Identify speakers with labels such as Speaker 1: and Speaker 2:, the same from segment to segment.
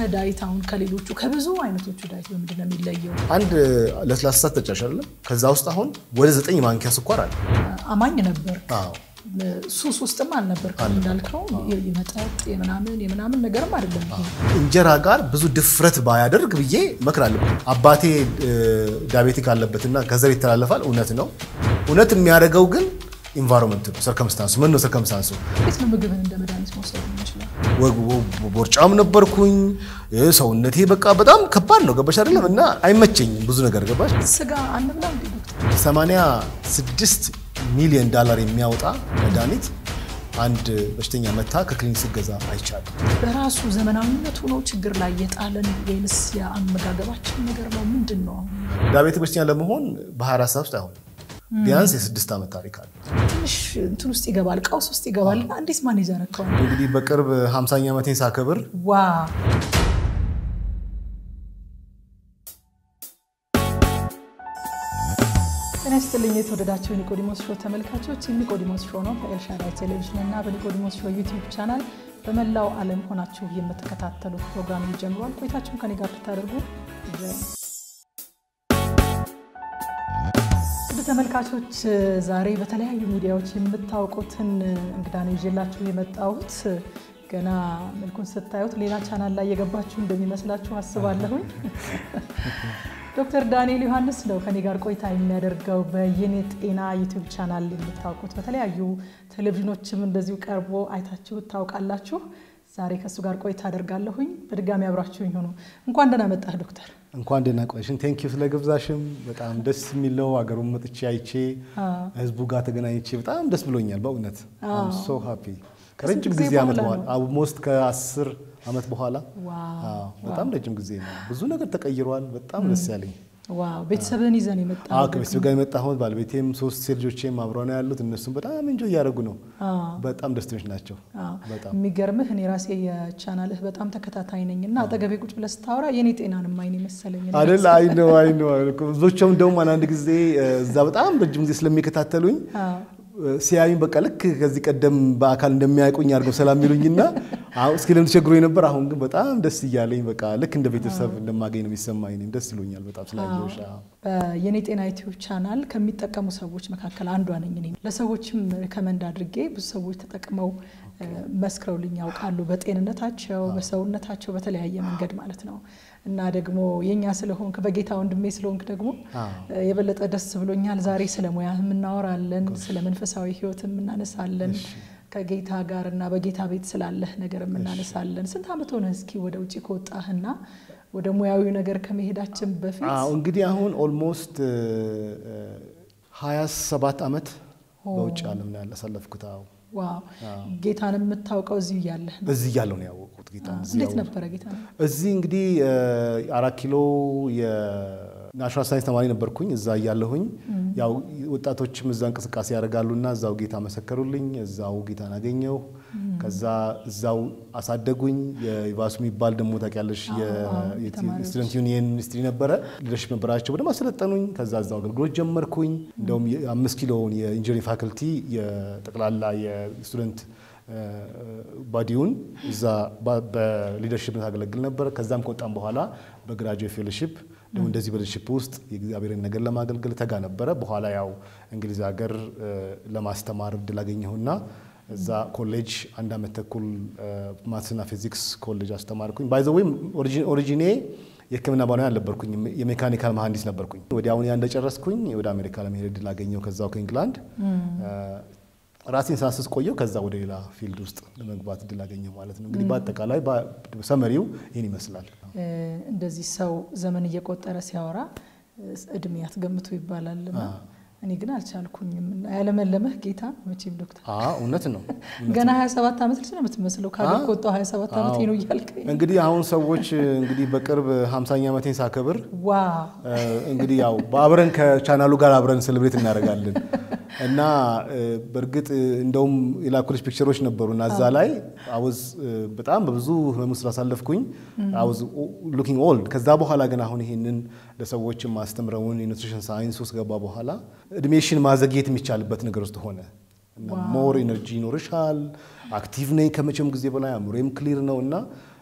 Speaker 1: ዳይት አሁን ከሌሎቹ ከብዙ አይነቶቹ ዳይት በምንድን ነው የሚለየው?
Speaker 2: አንድ ለስላሳ ጠጫሽ አይደለም። ከዛ ውስጥ አሁን ወደ ዘጠኝ ማንኪያ ስኳር አለ።
Speaker 1: አማኝ ነበር
Speaker 2: አዎ
Speaker 1: ሱስ ውስጥም አልነበርክም እንዳልከው የመጠጥ የምናምን የምናምን ነገርም አይደለም ይሄ።
Speaker 2: እንጀራ ጋር ብዙ ድፍረት ባያደርግ ብዬ እመክራለሁ። አባቴ ዳቤቲክ አለበትና ከዘር ይተላለፋል። እውነት ነው። እውነት የሚያደርገው ግን ኢንቫይሮንመንት ነው፣ ሰርከምስታንሱ ምን ነው ሰርከምስታንሱ።
Speaker 1: እንዴት ነው ምግብን እንደ መድኃኒት መውሰድ የምንችለው?
Speaker 2: ቦርጫም ነበርኩኝ። ሰውነቴ በቃ በጣም ከባድ ነው። ገባሽ አይደለም? እና አይመቸኝም ብዙ ነገር ገባሽ።
Speaker 1: ስጋ አንብላ እንዴ ዶክተር?
Speaker 2: 86 ሚሊዮን ዳላር የሚያወጣ መድኃኒት አንድ በሽተኛ መታ ከክሊኒክ ስገዛ አይቻልም።
Speaker 1: በራሱ ዘመናዊነቱ ነው ችግር ላይ የጣለን ወይንስ የአመጋገባችን ነገር ነው? ምንድን ነው አሁን?
Speaker 2: ዳቤቲክ በሽተኛ ለመሆን በ24 ሰዓት ውስጥ አይሆንም። ቢያንስ የስድስት ዓመት ታሪክ አለ።
Speaker 1: ትንሽ እንትን ውስጥ ይገባል፣ ቀውስ ውስጥ ይገባል። እና እንዴት ማኔጅ ያረከዋል?
Speaker 2: እንግዲህ በቅርብ 50ኛ ዓመቴን ሳከብር
Speaker 1: ዋ ጤና ይስጥልኝ የተወደዳቸው የኒቆዲሞስ ሾው ተመልካቾች፣ ኒቆዲሞስ ሾው ነው በኤልሻዳይ ቴሌቪዥን እና በኒቆዲሞስ ሾው ዩቲዩብ ቻናል በመላው ዓለም ሆናችሁ የምትከታተሉት ፕሮግራም ጀምሯል። ቆይታችሁን ከኔ ጋር ብታደርጉ ውድ ተመልካቾች ዛሬ በተለያዩ ሚዲያዎች የምታውቁትን እንግዳ ነው ይዤላችሁ የመጣሁት። ገና መልኩን ስታዩት ሌላ ቻናል ላይ የገባችሁ እንደሚመስላችሁ አስባለሁኝ። ዶክተር ዳንኤል ዮሐንስ ነው ከኔ ጋር ቆይታ የሚያደርገው በየኔ ጤና ዩቲዩብ ቻናል የምታውቁት በተለያዩ ቴሌቪዥኖችም እንደዚሁ ቀርቦ አይታችሁ ታውቃላችሁ። ዛሬ ከእሱ ጋር ቆይታ አደርጋለሁኝ። በድጋሚ አብራችሁኝ ሆኑ። እንኳን ደህና መጣህ ዶክተር።
Speaker 2: እንኳን ደህና ቆይሽን። ቴንኪዩ ስለ ግብዛሽም በጣም ደስ የሚለው ሀገሩን መጥቼ አይቼ ህዝቡ ጋር ተገናኝቼ በጣም ደስ ብሎኛል። በእውነት ሶ ሃፒ ከረጅም ጊዜ ዓመት በኋላ አልሞስት ከአስር ዓመት በኋላ በጣም ረጅም ጊዜ ነው። ብዙ ነገር ተቀይሯል። በጣም ደስ ያለኝ
Speaker 1: ዋው ቤተሰብን ይዘን የመጣ
Speaker 2: ከቤተሰብ ጋር የመጣሁት ባለቤቴም ሶስት ሴት ልጆቼም አብረው ነው ያሉት። እነሱም በጣም እንጆ እያደረጉ ነው። በጣም ደስተኞች ናቸው። በጣም
Speaker 1: የሚገርምህ እኔ ራሴ የቻናልህ በጣም ተከታታይ ነኝ እና አጠገቤ ቁጭ ብለህ ስታወራ የኔ ጤናንም አይን መሰለኝ
Speaker 2: አይደል? አይ ነው አይ ነው። ብዙዎቹም እንደውም አንዳንድ ጊዜ እዛ በጣም ረጅም ጊዜ ስለሚከታተሉኝ ሲያዩኝ በቃ ልክ ከዚህ ቀደም በአካል እንደሚያውቁኝ አድርገው ሰላም የሚሉኝና እስኪ ለምን ተቸግሮ ነበር። አሁን ግን በጣም ደስ እያለኝ በቃ ልክ እንደ ቤተሰብ እንደማገኝ ነው የሚሰማኝ። እኔም ደስ ይሉኛል በጣም ስላየሁሽ።
Speaker 1: በየኔ ጤና ዩቲዩብ ቻናል ከሚጠቀሙ ሰዎች መካከል አንዷ ነኝ እኔ። ለሰዎችም ሪከመንድ አድርጌ ብዙ ሰዎች ተጠቅመው መስክረውልኝ ያውቃሉ። በጤንነታቸው፣ በሰውነታቸው በተለያየ መንገድ ማለት ነው። እና ደግሞ የኛ ስለሆንክ በጌታ ወንድሜ ስለሆንክ ደግሞ የበለጠ ደስ ብሎኛል። ዛሬ ስለ ሙያ እናወራለን፣ ስለ መንፈሳዊ ሕይወት እናነሳለን፣ ከጌታ ጋር እና በጌታ ቤት ስላለህ ነገር እናነሳለን። ስንት ዓመት ሆነ እስኪ ወደ ውጭ ከወጣህና ወደ ሙያዊ ነገር ከመሄዳችን በፊት?
Speaker 2: እንግዲህ አሁን ኦልሞስት 27 ዓመት በውጭ ዓለም ነው ያሳለፍኩት።
Speaker 1: ዋው ጌታን የምታውቀው እዚሁ እያለህ ነው?
Speaker 2: እዚህ እያለሁ ነው ያወቅሁት ጌታ።
Speaker 1: እንዴት ነበረ ጌታ?
Speaker 2: እዚህ እንግዲህ አራት ኪሎ የናሽናል ሳይንስ ተማሪ ነበርኩኝ። እዛ እያለሁኝ ያው ወጣቶችም እዛ እንቅስቃሴ ያደርጋሉና እዛው ጌታ መሰከሩልኝ። እዛው ጌታን አገኘሁ። ከዛ እዛው አሳደጉኝ። የቫሱ የሚባል ደግሞ ታውቂያለሽ የስቱደንት ዩኒየን ሚኒስትሪ ነበረ። ሊደርሽፕ ነበራቸው በደንብ አሰለጠኑኝ። ከዛ እዛው አገልግሎት ጀመርኩኝ። እንደውም የአምስት ኪሎውን የኢንጂነሪንግ ፋክልቲ የጠቅላላ የስቱደንት ባዲውን እዛ በሊደርሽፕ ታገለግል ነበር። ከዛም ከወጣም በኋላ በግራጁዌት ፌሎሺፕ ደግሞ እንደዚህ በሊደርሽፕ ውስጥ የእግዚአብሔርን ነገር ለማገልገል ተጋ ነበረ። በኋላ ያው እንግሊዝ ሀገር ለማስተማር እድል አገኘሁና እዛ ኮሌጅ አንድ አመት ተኩል ማትስና ፊዚክስ ኮሌጅ አስተማርኩኝ። ባይ ዘ ወይ ኦሪጂኔ የሕክምና ባለሙያ አልነበርኩኝ፣ የሜካኒካል መሀንዲስ ነበርኩኝ። ወዲያውኑ ያ እንደጨረስኩኝ ወደ አሜሪካ ለመሄድ እድል አገኘሁ። ከዛው ከኢንግላንድ ራሴን ሳስስ ቆየው። ከዛ ወደ ሌላ ፊልድ ውስጥ ለመግባት እድል አገኘሁ ማለት ነው። እንግዲህ በአጠቃላይ ሰመሪው ይህን ይመስላል።
Speaker 1: እንደዚህ ሰው ዘመን እየቆጠረ ሲያወራ እድሜ አትገምቱ ይባላል። እኔ ግን አልቻልኩኝም። ያለመለመህ ጌታ መቼም ዶክተር
Speaker 2: እውነት ነው።
Speaker 1: ገና 27 ዓመት ልጅ ነው የምትመስለው። ከሀገር ከወጣሁ 27 ዓመት ነው እያልከኝ
Speaker 2: እንግዲህ አሁን ሰዎች እንግዲህ በቅርብ 50ኛ ዓመቴን ሳከብር
Speaker 1: ዋ
Speaker 2: እንግዲህ ያው በአብረን ከቻናሉ ጋር አብረን ሴሌብሬት እናደርጋለን እና በእርግጥ እንደውም የላኩልሽ ፒክቸሮች ነበሩ እና እዛ ላይ አወዝ በጣም በብዙ ህመም ስላሳለፍኩኝ አወዝ ሉኪንግ ኦልድ። ከዛ በኋላ ግን አሁን ይሄንን ለሰዎች ማስተምረውን የኒትሪሽን ሳይንስ ውስጥ ገባ በኋላ እድሜሽን ማዘግየት የሚቻልበት ነገር ውስጥ ሆነ እና ሞር ኤነርጂ ይኖርሻል። አክቲቭ ነኝ ከመቼም ጊዜ በላይ አእምሮዬም ክሊር ነው እና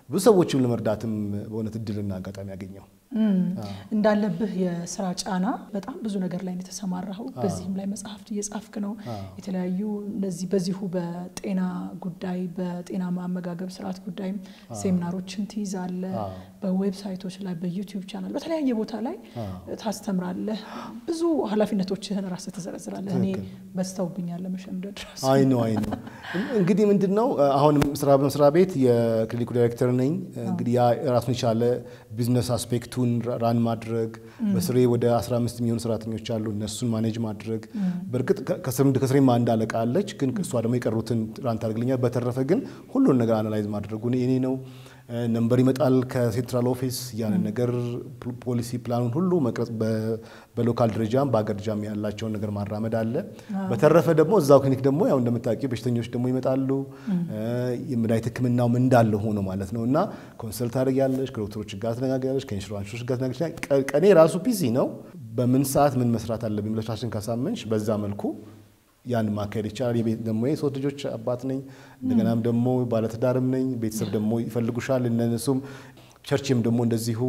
Speaker 2: ብዙ ሰዎችም ለመርዳትም በእውነት እድልና አጋጣሚ ያገኘው
Speaker 1: እንዳለብህ የስራ ጫና በጣም ብዙ ነገር ላይ ነው የተሰማራኸው። በዚህም ላይ መጽሐፍት እየጻፍክ ነው። የተለያዩ እነዚህ በዚሁ በጤና ጉዳይ በጤና ማመጋገብ ስርዓት ጉዳይም ሴሚናሮችን ትይዛለህ። በዌብሳይቶች ላይ በዩቲዩብ ቻናል በተለያየ ቦታ ላይ ታስተምራለህ። ብዙ ኃላፊነቶችህን ራስህ ትዘረዝራለህ። እኔ በዝተውብኛል ለመሸምደድ ራሱ።
Speaker 2: አይ ነው አይ ነው። እንግዲህ ምንድን ነው አሁን ስራ በመስሪያ ቤት የክሊኒኩ ዳይሬክተር ነኝ። እንግዲህ ያ ራሱን የቻለ ቢዝነስ አስፔክቱን ራን ማድረግ በስሬ ወደ 15 የሚሆኑ ሰራተኞች አሉ። እነሱን ማኔጅ ማድረግ በእርግጥ ከስሬማ አንድ አለቃ አለች፣ ግን እሷ ደግሞ የቀሩትን ራን ታደርግልኛል። በተረፈ ግን ሁሉን ነገር አናላይዝ ማድረጉ እኔ ነው። ነንበር ይመጣል ከሴንትራል ኦፊስ ያንን ነገር ፖሊሲ ፕላኑን ሁሉ መቅረጽ በሎካል ደረጃም በአገር ደረጃም ያላቸውን ነገር ማራመድ አለ። በተረፈ ደግሞ እዛው ክሊኒክ ደግሞ ያው እንደምታውቂው በሽተኞች ደግሞ ይመጣሉ። የመድኃኒት ሕክምናውም እንዳለ ሆኖ ማለት ነው እና ኮንሰልት ታደርጊያለሽ፣ ከዶክተሮች ጋር ትነጋገሪያለሽ፣ ከኢንሹራንሶች ጋር ትነጋገሪያለሽ። ቀኔ ራሱ ቢዚ ነው። በምን ሰዓት ምን መስራት አለብኝ ብለሽ ራስሽን ካሳመንሽ በዛ መልኩ ያን ማካሄድ ይቻላል። የቤት ደግሞ የሶስት ልጆች አባት ነኝ። እንደገናም ደግሞ ባለትዳርም ነኝ። ቤተሰብ ደግሞ ይፈልጉሻል። እነሱም ቸርችም ደግሞ እንደዚሁ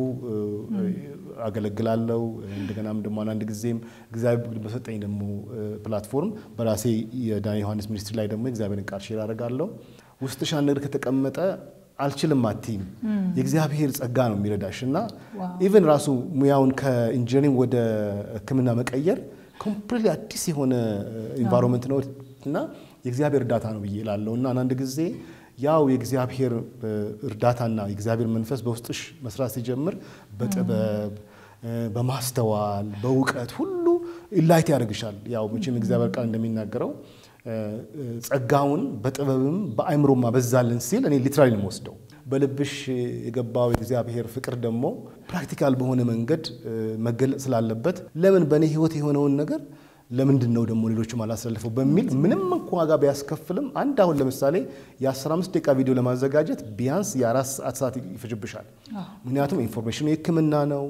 Speaker 2: አገለግላለሁ። እንደገናም ደግሞ አንዳንድ ጊዜም እግዚአብሔር በሰጠኝ ደግሞ ፕላትፎርም በራሴ የዳን ዮሐንስ ሚኒስትሪ ላይ ደግሞ እግዚአብሔርን ቃል ሼር አደርጋለሁ። ውስጥሽ አንድ ነገር ከተቀመጠ አልችልም አትይም። የእግዚአብሔር ጸጋ ነው የሚረዳሽ እና ኢቨን ራሱ ሙያውን ከኢንጂነሪንግ ወደ ሕክምና መቀየር ኮምፕሊት አዲስ የሆነ ኢንቫይሮንመንት ነው እና የእግዚአብሔር እርዳታ ነው ብዬ እላለሁ እና አንዳንድ ጊዜ ያው የእግዚአብሔር እርዳታና የእግዚአብሔር መንፈስ በውስጥሽ መስራት ሲጀምር በጥበብ በማስተዋል በእውቀት ሁሉ ኢላይት ያደርግሻል። ያው መቼም እግዚአብሔር ቃል እንደሚናገረው ጸጋውን በጥበብም በአእምሮም አበዛልን ሲል እኔ ሊትራሊ ነው የምወስደው። በልብሽ የገባው የእግዚአብሔር ፍቅር ደግሞ ፕራክቲካል በሆነ መንገድ መገለጽ ስላለበት ለምን በእኔ ሕይወት የሆነውን ነገር ለምንድን ነው ደግሞ ሌሎችም አላሳልፈው በሚል ምንም እንኳ ዋጋ ቢያስከፍልም አንድ አሁን ለምሳሌ የ15 ደቂቃ ቪዲዮ ለማዘጋጀት ቢያንስ የአራት ሰዓት ሰዓት ይፈጅብሻል። ምክንያቱም ኢንፎርሜሽኑ የሕክምና ነው።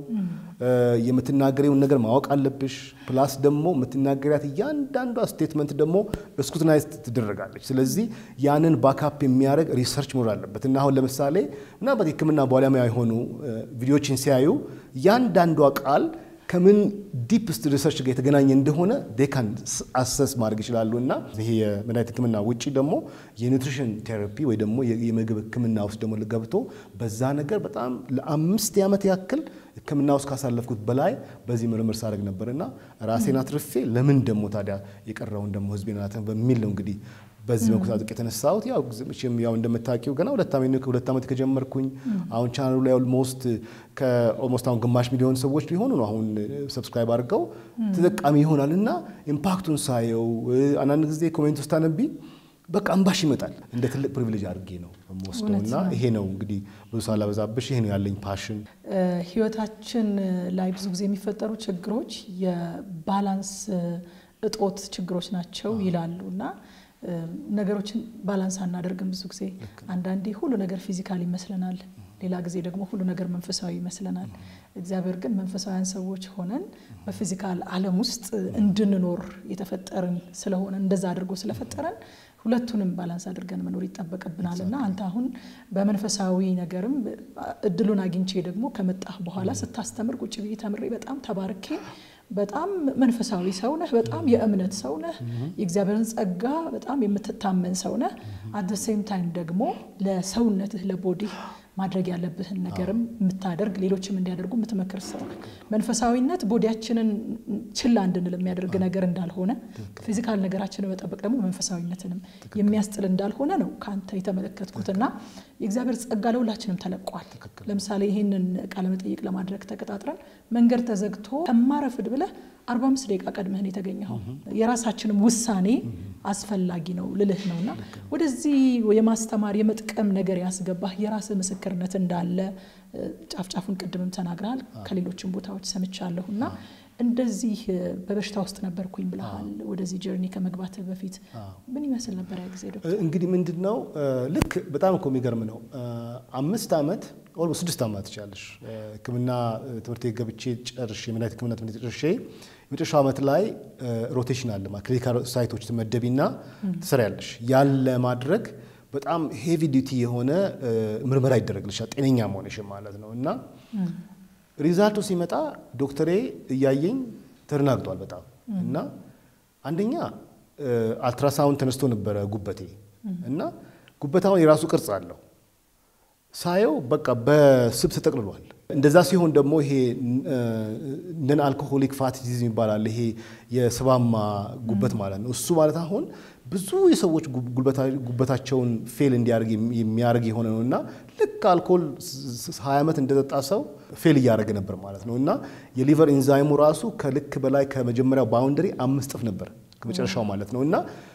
Speaker 2: የምትናገሪውን ነገር ማወቅ አለብሽ። ፕላስ ደግሞ የምትናገሪያት እያንዳንዷ ስቴትመንት ደግሞ ስኩትናይዝ ትደረጋለች። ስለዚህ ያንን ባካፕ የሚያደርግ ሪሰርች መኖር አለበት እና አሁን ለምሳሌ ምናልባት የሕክምና ባለሙያ የሆኑ ቪዲዮችን ሲያዩ እያንዳንዷ ቃል ከምን ዲፕስት ሪሰርች ጋር የተገናኘ እንደሆነ ዴካን አሰስ ማድረግ ይችላሉ። እና ይሄ የመድኃኒት ህክምና ውጭ ደግሞ የኒውትሪሽን ቴራፒ ወይ ደግሞ የምግብ ህክምና ውስጥ ደግሞ ገብቶ በዛ ነገር በጣም ለአምስት ዓመት ያክል ህክምና ውስጥ ካሳለፍኩት በላይ በዚህ ምርምር ሳደርግ ነበር እና ራሴን አትርፌ ለምን ደግሞ ታዲያ የቀረውን ደግሞ ህዝቤን በሚል ነው እንግዲህ በዚህ መልኩ ታጥቅ የተነሳሁት ያው መቼም ያው እንደምታውቂው ገና ሁለት ዓመት ሁለት ዓመት ከጀመርኩኝ አሁን ቻናሉ ላይ ኦልሞስት ከኦልሞስት አሁን ግማሽ ሚሊዮን ሰዎች ሊሆኑ ነው አሁን ሰብስክራይብ አድርገው ተጠቃሚ ይሆናል እና ኢምፓክቱን ሳየው አንዳንድ ጊዜ ኮሜንት ውስጥ አነቢ በቃ እንባሽ ይመጣል። እንደ ትልቅ ፕሪቪሌጅ አድርጌ ነው የምወስደው እና ይሄ ነው እንግዲህ ብዙ ሳላበዛብሽ ይሄ ነው ያለኝ ፓሽን።
Speaker 1: ህይወታችን ላይ ብዙ ጊዜ የሚፈጠሩ ችግሮች የባላንስ እጦት ችግሮች ናቸው ይላሉ እና ነገሮችን ባላንስ አናደርግም። ብዙ ጊዜ አንዳንዴ ሁሉ ነገር ፊዚካል ይመስለናል፣ ሌላ ጊዜ ደግሞ ሁሉ ነገር መንፈሳዊ ይመስለናል። እግዚአብሔር ግን መንፈሳዊያን ሰዎች ሆነን በፊዚካል ዓለም ውስጥ እንድንኖር የተፈጠርን ስለሆነ እንደዛ አድርጎ ስለፈጠረን ሁለቱንም ባላንስ አድርገን መኖር ይጠበቅብናል እና አንተ አሁን በመንፈሳዊ ነገርም እድሉን አግኝቼ ደግሞ ከመጣህ በኋላ ስታስተምር ቁጭ ብዬ ተምሬ በጣም ተባርኬ በጣም መንፈሳዊ ሰው ነህ። በጣም የእምነት ሰው ነህ። የእግዚአብሔርን ጸጋ በጣም የምትታመን ሰው ነህ። አት ሴም ታይም ደግሞ ለሰውነትህ ለቦዲህ ማድረግ ያለብህን ነገርም የምታደርግ ሌሎችም እንዲያደርጉ የምትመክር ሰው ነህ። መንፈሳዊነት ቦዲያችንን ችላ እንድንል የሚያደርግ ነገር እንዳልሆነ፣ ፊዚካል ነገራችንን መጠበቅ ደግሞ መንፈሳዊነትንም የሚያስጥል እንዳልሆነ ነው ከአንተ የተመለከትኩትና የእግዚአብሔር ጸጋ ለሁላችንም ተለቋል። ለምሳሌ ይህንን ቃለመጠይቅ ለማድረግ ተቀጣጥረን መንገድ ተዘግቶ ከማረፍድ ብለህ 45 ደቂቃ ቀድመህን የተገኘኸው የራሳችንም ውሳኔ አስፈላጊ ነው ልልህ ነውና ወደዚህ የማስተማር የመጥቀም ነገር ያስገባህ የራስህ ምስክርነት እንዳለ ጫፍጫፉን ቅድምም ተናግረሃል። ከሌሎችም ቦታዎች ሰምቻለሁና እንደዚህ በበሽታ ውስጥ ነበርኩኝ ብለሃል። ወደዚህ ጀርኒ ከመግባት በፊት ምን ይመስል ነበር ያ ጊዜ ዶክተር?
Speaker 2: እንግዲህ ምንድን ነው ልክ በጣም እኮ የሚገርም ነው። አምስት ዓመት ኦልሞ ስድስት ዓመት ትችላለሽ ሕክምና ትምህርት ቤት ገብቼ ጨርሼ የመድኃኒት ሕክምና ትምህርት ጨርሼ የመጨረሻው ዓመት ላይ ሮቴሽን አለ ክሊኒካል ሳይቶች ትመደቢና ትሰሪያለሽ። ያን ለማድረግ በጣም ሄቪ ዲዩቲ የሆነ ምርመራ ይደረግልሻል ጤነኛ መሆንሽን ማለት ነው። እና ሪዛልቱ ሲመጣ ዶክተሬ እያየኝ ተደናግጧል በጣም እና አንደኛ አልትራሳውንድ ተነስቶ ነበረ ጉበቴ እና ጉበታውን የራሱ ቅርጽ አለው ሳየው በቃ በስብ ተጠቅልሏል። እንደዛ ሲሆን ደግሞ ይሄ ነን አልኮሆሊክ ፋቲ ዲዚዝ ይባላል። ይሄ የስባማ ጉበት ማለት ነው። እሱ ማለት አሁን ብዙ የሰዎች ጉበታቸውን ፌል እንዲያደርግ የሚያደርግ የሆነ ነው እና ልክ አልኮል ሀያ ዓመት እንደጠጣ ሰው ፌል እያደረገ ነበር ማለት ነው እና የሊቨር ኢንዛይሙ ራሱ ከልክ በላይ ከመጀመሪያው ባውንደሪ አምስት እጥፍ ነበር ከመጨረሻው ማለት ነው እና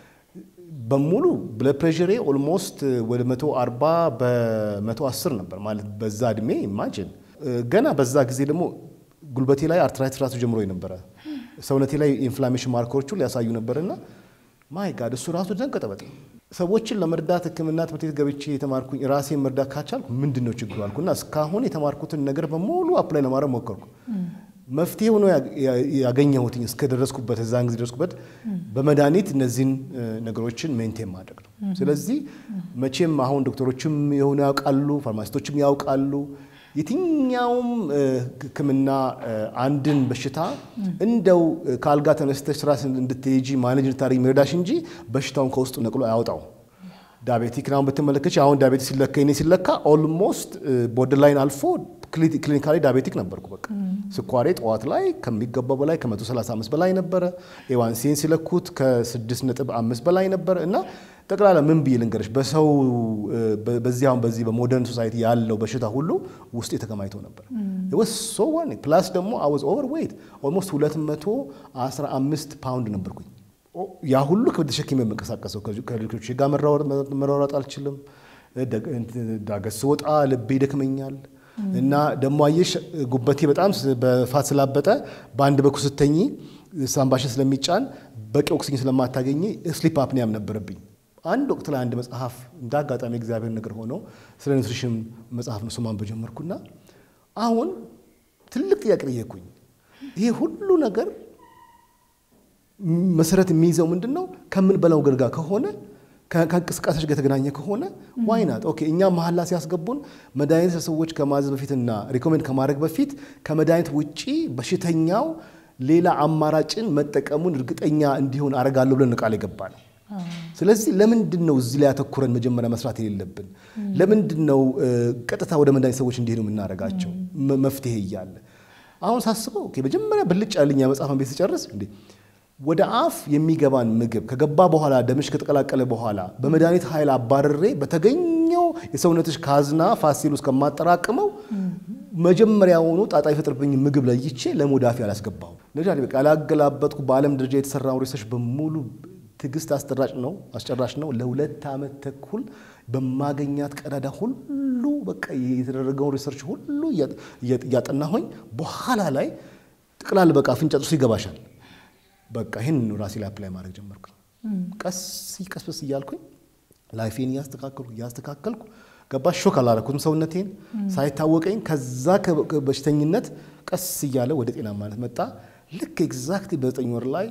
Speaker 2: በሙሉ ብለድ ፕሬሽሬ ኦልሞስት ወደ 140 በ110 ነበር ማለት በዛ እድሜ ኢማጅን ገና በዛ ጊዜ ደግሞ ጉልበቴ ላይ አርትራይትስ ራሱ ጀምሮ ነበረ። ሰውነቴ ላይ ኢንፍላሜሽን ማርከሮቹ ሊያሳዩ ነበርና ማይ ጋድ እሱ ራሱ ደንቀጠ በጣም ሰዎችን ለመርዳት ሕክምና ትምህርት ቤት ገብቼ የተማርኩኝ ራሴን መርዳት ካቻልኩ ምንድን ነው ችግሩ አልኩና እስካሁን የተማርኩትን ነገር በሙሉ አፕላይ ለማድረግ ሞከርኩ። መፍትሄ ሆኖ ያገኘሁትኝ እስከደረስኩበት እዛን ጊዜ ደረስኩበት በመድኃኒት እነዚህን ነገሮችን ሜንቴን ማድረግ ነው። ስለዚህ መቼም አሁን ዶክተሮችም የሆኑ ያውቃሉ፣ ፋርማሲስቶችም ያውቃሉ። የትኛውም ሕክምና አንድን በሽታ እንደው ከአልጋ ተነስተሽ ስራ እንድትሄጂ ማኔጅ እንድታደርጊ የሚረዳሽ እንጂ በሽታውን ከውስጡ ነቅሎ አያወጣው። ዳቤቲክ አሁን ብትመለከች አሁን ዳቤቲክ ሲለካ እኔ ሲለካ ኦልሞስት ቦርደር ላይን አልፎ ክሊኒካሊ ዳቤቲክ ነበርኩ። በቃ ስኳሬ ጠዋት ላይ ከሚገባው በላይ ከ135 በላይ ነበረ። ኤዋንሲን ሲለኩት ከ6.5 በላይ ነበረ እና ጠቅላላ ምን ብዬ ልንገርሽ በሰው በዚህ አሁን በዚህ በሞደርን ሶሳይቲ ያለው በሽታ ሁሉ ውስጥ የተከማይቶ ነበር። ሶ ፕላስ ደግሞ አይ ዋዝ ኦቨር ዌይት ኦልሞስት 215 ፓውንድ ነበርኩኝ። ያ ሁሉ ክብድ ተሸክሜ የምንቀሳቀሰው ከልጆች ጋር መራወጥ አልችልም። ዳገት ስወጣ ልቤ ይደክመኛል። እና ደግሞ አየሽ ጉበቴ በጣም በፋት ስላበጠ በአንድ በኩል ስተኝ ሳምባሽን ስለሚጫን በቂ ኦክሲጅን ስለማታገኝ ስሊፕ አፕኒያም ነበረብኝ። አንድ ወቅት ላይ አንድ መጽሐፍ እንደ አጋጣሚ እግዚአብሔር ነገር ሆነው ስለ ኒውትሪሽን መጽሐፍ ነው ስማን በጀመርኩና አሁን ትልቅ ጥያቄ ጠየቅኩኝ። ይሄ ሁሉ ነገር መሰረት የሚይዘው ምንድን ነው? ከምንበላው ገር ጋር ከሆነ ከእንቅስቃሴዎች ጋር የተገናኘ ከሆነ ዋይናት ኦኬ። እኛ መሀላ ሲያስገቡን መድኃኒት ለሰዎች ከማዘዝ በፊትና ሪኮሜንድ ከማድረግ በፊት ከመድኃኒት ውጪ በሽተኛው ሌላ አማራጭን መጠቀሙን እርግጠኛ እንዲሆን አረጋለሁ ብለን ቃል የገባ ነው። ስለዚህ ለምንድን ነው እዚህ ላይ ያተኩረን መጀመሪያ መስራት የሌለብን? ለምንድን ነው ቀጥታ ወደ መድኃኒት ሰዎች እንዲሄዱ የምናደርጋቸው? መፍትሄ እያለ አሁን ሳስበው ኦኬ፣ መጀመሪያ ብልጭ ያለኝ መጽሐፍን ቤት ስጨርስ እንዴ ወደ አፍ የሚገባን ምግብ ከገባ በኋላ ደምሽ ከተቀላቀለ በኋላ በመድኃኒት ኃይል አባረሬ በተገኘው የሰውነትሽ ካዝና ፋሲል ውስጥ ከማጠራቅመው መጀመሪያውኑ ጣጣ የፈጥርብኝ ምግብ ለይቼ ለሞዳፊ አላስገባሁ። ነጃ በቃ ያላገላበጥኩ በዓለም ደረጃ የተሰራው ሪሰርች በሙሉ ትዕግስት አስጨራሽ ነው አስጨራሽ ነው። ለሁለት ዓመት ተኩል በማገኛት ቀዳዳ ሁሉ በቃ የተደረገውን ሪሰርች ሁሉ እያጠናሆኝ በኋላ ላይ ጥቅላል በቃ አፍንጫ ጥርሱ ይገባሻል። በቃ ይህን ራሴ ላይ አፕላይ ማድረግ ጀመርኩኝ። ቀስ ቀስበስ እያልኩኝ ላይፌን እያስተካከልኩ እያስተካከልኩ ገባሽ። ሾክ አላረኩትም ሰውነቴን ሳይታወቀኝ። ከዛ በሽተኝነት ቀስ እያለ ወደ ጤናማነት መጣ። ልክ ኤግዛክትሊ በዘጠኝ ወር ላይ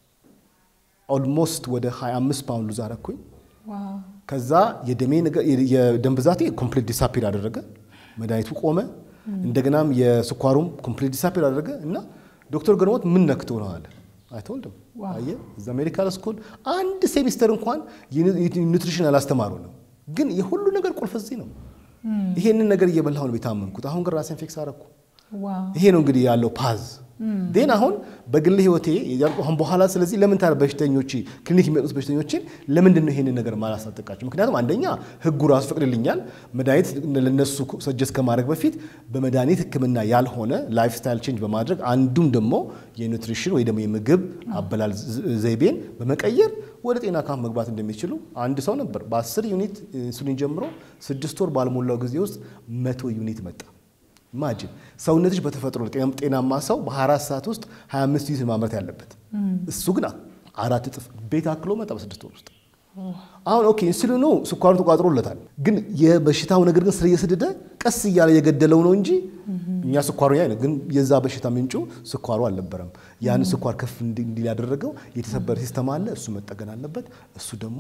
Speaker 2: ኦልሞስት ወደ 25 ፓውንድ ሉዝ አረኩኝ። ከዛ የደሜ የደም ብዛቴ ኮምፕሊት ዲሳፒር አደረገ። መድኃኒቱ ቆመ። እንደገናም የስኳሩም ኮምፕሊት ዲሳፒር አደረገ እና ዶክተር ገርሞት ምን ነክቶ ነው አለ አይተወልድም አየህ፣ እዛ ሜዲካል ስኩል አንድ ሴሚስተር እንኳን ኒውትሪሽን አላስተማሩንም። ግን የሁሉ ነገር ቁልፍ እዚህ ነው። ይሄንን ነገር እየበላሁ ነው የታመምኩት። አሁን ግን ራሴን ፌክስ አረኩ። ይሄ ነው እንግዲህ ያለው ፓዝ ዴን አሁን በግል ህይወቴ አሁን በኋላ ስለዚህ ለምን ታዲያ በሽተኞች ክሊኒክ የሚመጡት በሽተኞችን ለምንድን ነው ይሄንን ነገር ማላሳጠቃቸው? ምክንያቱም አንደኛ ህጉ ራሱ ፈቅድልኛል መድኃኒት ለነሱ ሰጀስ ከማድረግ በፊት በመድኃኒት ህክምና ያልሆነ ላይፍ ስታይል ቼንጅ በማድረግ አንዱም ደግሞ የኒውትሪሽን ወይ ደግሞ የምግብ አበላል ዘይቤን በመቀየር ወደ ጤና ካምፕ መግባት እንደሚችሉ አንድ ሰው ነበር በ10 ዩኒት ኢንሱሊን ጀምሮ ስድስት ወር ባልሞላው ጊዜ ውስጥ መቶ ዩኒት መጣ። ኢማጂን ሰውነትሽ በተፈጥሮ ጤናማ ሰው በ24 ሰዓት ውስጥ 25 ዩኒት ማምረት ያለበት እሱ ግን አራት እጥፍ ቤት አክሎ መጣ በስድስት ወር ውስጥ። አሁን ኦኬ ኢንሱሊኑ ስኳሩ ተቋጥሮለታል፣ ግን የበሽታው ነገር ግን ስር እየሰደደ ቀስ እያለ የገደለው ነው እንጂ እኛ ስኳሩ ያ ግን የዛ በሽታ ምንጩ ስኳሩ አልነበረም። ያን ስኳር ከፍ እንዲል ያደረገው የተሰበረ ሲስተም አለ፣ እሱ መጠገን አለበት። እሱ ደግሞ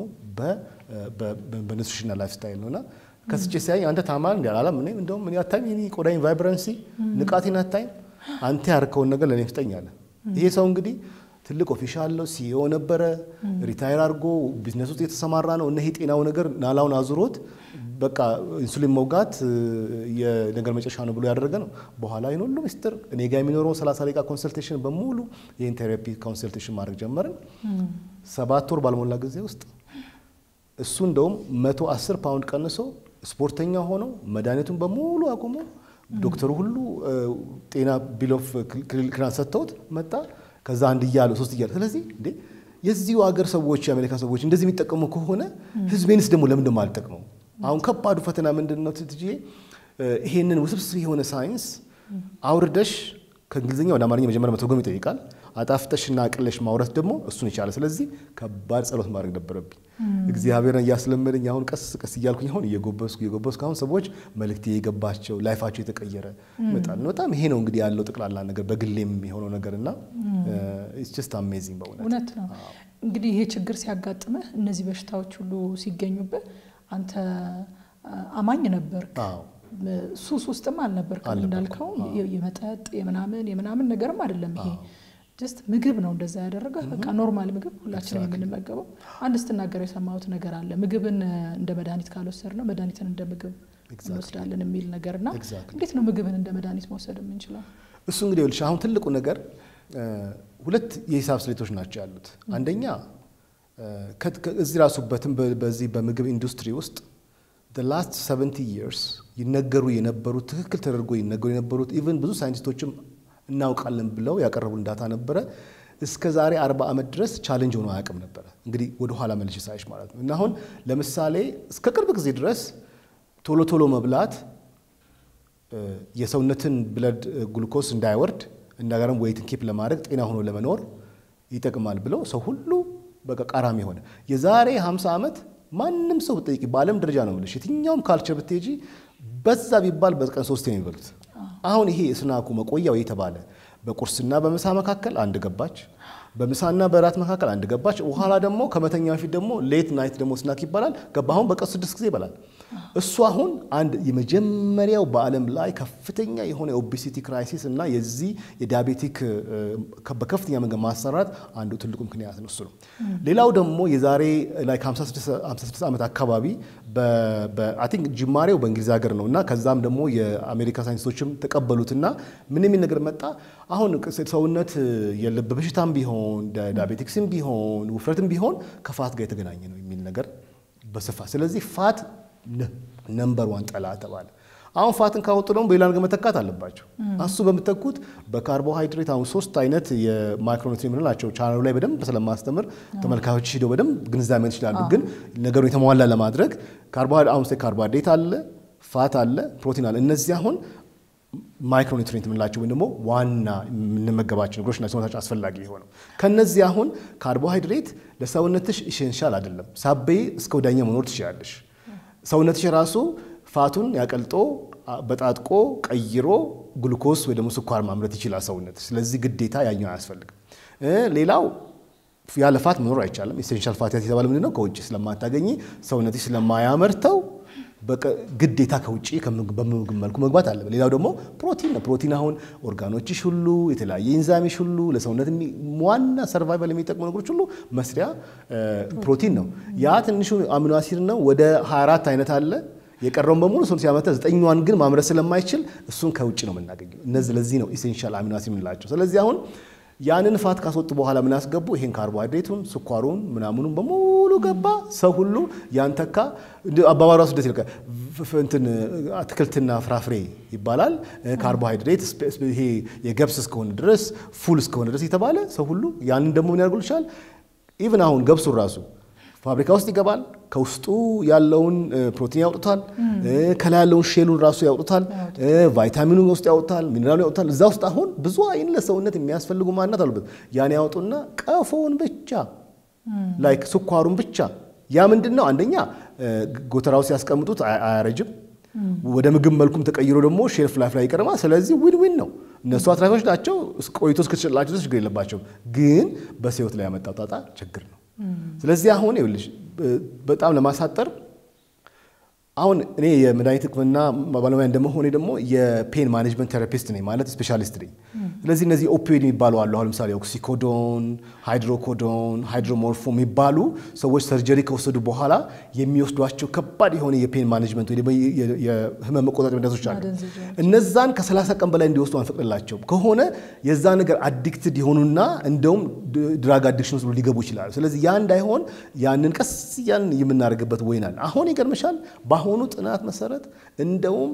Speaker 2: በኒትሪሽንና ላይፍ ስታይል ነውና ከስቼ ሲያይ አንተ ታማል እንዲ አላለም። እኔ እንደውም እኔ አታይም የኔ ቆዳኝ ቫይብረንሲ ንቃቴን አታይም አንተ ያርከውን ነገር ለእኔ ፍጠኝ አለ። ይሄ ሰው እንግዲህ ትልቅ ኦፊሻል ነው፣ ሲኢኦ ነበረ፣ ሪታይር አድርጎ ቢዝነስ ውስጥ የተሰማራ ነው። እነ ጤናው ነገር ናላውን አዙሮት በቃ ኢንሱሊን መውጋት የነገር መጨረሻ ነው ብሎ ያደረገ ነው። በኋላ ይህን ሁሉ ሚስጥር እኔ ጋር የሚኖረው 30 ደቂቃ ኮንሰልቴሽን በሙሉ ይህን ቴራፒ ኮንሰልቴሽን ማድረግ ጀመርን። ሰባት ወር ባልሞላ ጊዜ ውስጥ እሱ እንደውም መቶ አስር ፓውንድ ቀንሶ ስፖርተኛ ሆኖ መድኃኒቱን በሙሉ አቁሞ ዶክተሩ ሁሉ ጤና ቢል ኦፍ ክሊራንስ ሰጥተውት መጣ። ከዛ አንድ እያለ ሶስት እያለ ስለዚህ እንዴ የዚሁ ሀገር ሰዎች የአሜሪካ ሰዎች እንደዚህ የሚጠቀሙ ከሆነ ህዝቤንስ ደግሞ ለምን ደሞ አልጠቅመው? አሁን ከባዱ ፈተና ምንድን ነው ትትዬ? ይሄንን ውስብስብ የሆነ ሳይንስ አውርደሽ ከእንግሊዝኛ ወደ አማርኛ መጀመሪያ መተርጎም ይጠይቃል። አጣፍጠሽና አቅለሽ ማውረት ደግሞ እሱን ይቻለ። ስለዚህ ከባድ ጸሎት ማድረግ ነበረብኝ። እግዚአብሔርን እያስለመደኝ አሁን ቀስ ቀስ እያልኩኝ አሁን እየጎበስኩ እየጎበስኩ አሁን ሰዎች መልእክቴ የገባቸው ላይፋቸው የተቀየረ ይመጣል። በጣም ይሄ ነው እንግዲህ ያለው ጠቅላላ ነገር በግሌም የሆነው ነገር እና ጀስት አሜዚንግ በእውነት
Speaker 1: እውነት ነው። እንግዲህ ይሄ ችግር ሲያጋጥምህ እነዚህ በሽታዎች ሁሉ ሲገኙብህ አንተ አማኝ ነበርክ። ሱስ ውስጥም አልነበርክም እንዳልከው የመጠጥ የምናምን የምናምን ነገርም አይደለም ይሄ ጀስት ምግብ ነው እንደዛ ያደረገ በቃ ኖርማል ምግብ ሁላችንም የምንመገበው። አንድ ስትናገረው የሰማሁት ነገር አለ። ምግብን እንደ መድኃኒት ካልወሰድ ነው መድኃኒትን እንደ ምግብ እንወስዳለን የሚል ነገር እና እንዴት ነው ምግብን እንደ መድኃኒት መውሰድ የምንችለው?
Speaker 2: እሱ እንግዲህ ይኸውልሽ አሁን ትልቁ ነገር ሁለት የሂሳብ ስሌቶች ናቸው ያሉት። አንደኛ እዚህ ራሱ በዚህ በምግብ ኢንዱስትሪ ውስጥ ላስት 70 ይርስ ይነገሩ የነበሩት ትክክል ተደርጎ ይነገሩ የነበሩት ኢቨን ብዙ ሳይንቲስቶችም እናውቃለን ብለው ያቀረቡን ዳታ ነበረ። እስከ ዛሬ 40 ዓመት ድረስ ቻሌንጅ ሆኖ አያውቅም ነበረ። እንግዲህ ወደ ኋላ መልሽ ሳይሽ ማለት ነው። እና አሁን ለምሳሌ እስከ ቅርብ ጊዜ ድረስ ቶሎ ቶሎ መብላት የሰውነትን ብለድ ግሉኮስ እንዳይወርድ እንደገርም ዌይትን ኪፕ ለማድረግ ጤና ሆኖ ለመኖር ይጠቅማል ብለው ሰው ሁሉ በቃ ቃራሚ ሆነ። የዛሬ 50 ዓመት ማንም ሰው ብጠይቂ በዓለም ደረጃ ነው የምልሽ የትኛውም ካልቸር ብትሄጂ በዛ ቢባል በቀን ሶስት ነው የሚበሉት። አሁን ይሄ ስናኩ መቆያው የተባለ በቁርስና በምሳ መካከል አንድ ገባች፣ በምሳና በራት መካከል አንድ ገባች። በኋላ ደግሞ ከመተኛ በፊት ደግሞ ሌት ናይት ደግሞ ስናክ ይባላል ገባ። አሁን በቀን ስድስት ጊዜ ይበላል። እሱ አሁን አንድ የመጀመሪያው በዓለም ላይ ከፍተኛ የሆነ የኦቤሲቲ ክራይሲስ እና የዚህ የዲያቤቲክ በከፍተኛ መንገድ ማሰራት አንዱ ትልቁ ምክንያት ነው። እሱ ነው። ሌላው ደግሞ የዛሬ ላይ ከ56 ዓመት አካባቢ አይ ቲንክ ጅማሬው በእንግሊዝ ሀገር ነው እና ከዛም ደግሞ የአሜሪካ ሳይንቲስቶችም ተቀበሉትና ምን የሚል ነገር መጣ። አሁን ሰውነት የልብ በሽታም ቢሆን ዳያቤቲክስም ቢሆን ውፍረትም ቢሆን ከፋት ጋር የተገናኘ ነው የሚል ነገር በስፋት ስለዚህ ፋት ነምበር ዋን ጠላት ተባለ። አሁን ፋትን ካወጡ ደግሞ በሌላ ነገር መተካት አለባቸው። እሱ በምተኩት በካርቦሃይድሬት አሁን ሶስት አይነት የማይክሮኒትሪ የምንላቸው ቻናሉ ላይ በደንብ ስለማስተምር ተመልካቾች ሂደው በደንብ ግንዛቤ መት ይችላሉ። ግን ነገሩ የተሟላ ለማድረግ አሁን ካርቦሃይድሬት አለ፣ ፋት አለ፣ ፕሮቲን አለ። እነዚህ አሁን ማይክሮኒትሪንት የምንላቸው ወይም ደግሞ ዋና የምንመገባቸው ነገሮች ናቸው ሰውነታችን አስፈላጊ የሆነው። ከነዚህ አሁን ካርቦሃይድሬት ለሰውነትሽ ኢሴንሻል አይደለም። ሳበይ እስከ ወዳኛ መኖር ትችላለሽ። ሰውነትሽ ራሱ ፋቱን ያቀልጦ በጣጥቆ ቀይሮ ግሉኮስ ወይ ደግሞ ስኳር ማምረት ይችላል ሰውነት። ስለዚህ ግዴታ ያኛው አያስፈልግም። ሌላው ያለ ፋት መኖር አይቻልም። ኢሴንሻል ፋቲ የተባለ ምንድን ነው? ከውጭ ስለማታገኝ ሰውነትሽ ስለማያመርተው ግዴታ ከውጭ በምግብ መልኩ መግባት አለ። ሌላው ደግሞ ፕሮቲን ነው። ፕሮቲን አሁን ኦርጋኖችሽ ሁሉ የተለያየ ኢንዛሚሽ ሁሉ ለሰውነት ዋና ሰርቫይቫል የሚጠቅሙ ነገሮች ሁሉ መስሪያ ፕሮቲን ነው። ያ ትንሹ አሚኖ አሲድ ነው። ወደ 24 አይነት አለ። የቀረውን በሙሉ ሰው ሲያመርተ ዘጠኛዋን ግን ማምረት ስለማይችል እሱን ከውጭ ነው የምናገኘው። እነዚህ ለዚህ ነው ኢሴንሻል አሚኖ አሲድ የምንላቸው። ስለዚህ አሁን ያንን ፋት ካስወጡ በኋላ ምን አስገቡ? ይሄን ካርቦሃይድሬቱን፣ ስኳሩን፣ ምናምኑን በሙሉ ገባ። ሰው ሁሉ ያንተካ አባባሉ ራሱ ደስ ይልቃል። እንትን አትክልትና ፍራፍሬ ይባላል። ካርቦሃይድሬት ይሄ የገብስ እስከሆነ ድረስ ፉል እስከሆነ ድረስ የተባለ ሰው ሁሉ ያንን ደግሞ ምን ያደርጉልሻል? ኢቭን አሁን ገብሱን ራሱ ፋብሪካ ውስጥ ይገባል። ከውስጡ ያለውን ፕሮቲን ያውጡታል። ከላይ ያለውን ሼሉን ራሱ ያውጡታል። ቫይታሚኑን ውስጥ ያውጡታል። ሚኔራሉ ያውጡታል። እዛ ውስጥ አሁን ብዙ አይን ለሰውነት የሚያስፈልጉ ማናት አሉበት። ያን ያወጡና ቀፎውን ብቻ ላይክ ስኳሩን ብቻ ያ ምንድን ነው? አንደኛ ጎተራው ሲያስቀምጡት አያረጅም። ወደ ምግብ መልኩም ተቀይሮ ደግሞ ሼልፍ ላይፍ ላይ ይቀርማል። ስለዚህ ዊን ዊን ነው። እነሱ አትራፊዎች ናቸው። ቆይቶ እስክትሸጥላቸው ችግር የለባቸውም። ግን በሕይወት ላይ ያመጣው ጣጣ ችግር ነው። ስለዚህ አሁን ይኸውልሽ በጣም ለማሳጠር አሁን እኔ የመድኃኒት ሕክምና ባለሙያ እንደመሆኔ ደግሞ የፔን ማኔጅመንት ቴራፒስት ነኝ ማለት ስፔሻሊስት ነኝ። ስለዚህ እነዚህ ኦፒዮድ የሚባሉ አሉ። አሁን ለምሳሌ ኦክሲኮዶን፣ ሃይድሮኮዶን፣ ሃይድሮሞርፎ የሚባሉ ሰዎች ሰርጀሪ ከወሰዱ በኋላ የሚወስዷቸው ከባድ የሆነ የፔን ማኔጅመንት ወይ ደግሞ የህመም መቆጣጠር መድኃኒቶች አሉ። እነዛን ከ30 ቀን በላይ እንዲወስዱ አንፈቅድላቸው ከሆነ የዛ ነገር አዲክትድ የሆኑና እንደውም ድራግ አዲክሽን ውስጥ ሊገቡ ይችላሉ። ስለዚህ ያ እንዳይሆን ያንን ቀስ እያልን የምናደርግበት ወይናል። አሁን ይገርምሻል በአሁኑ ጥናት መሰረት እንደውም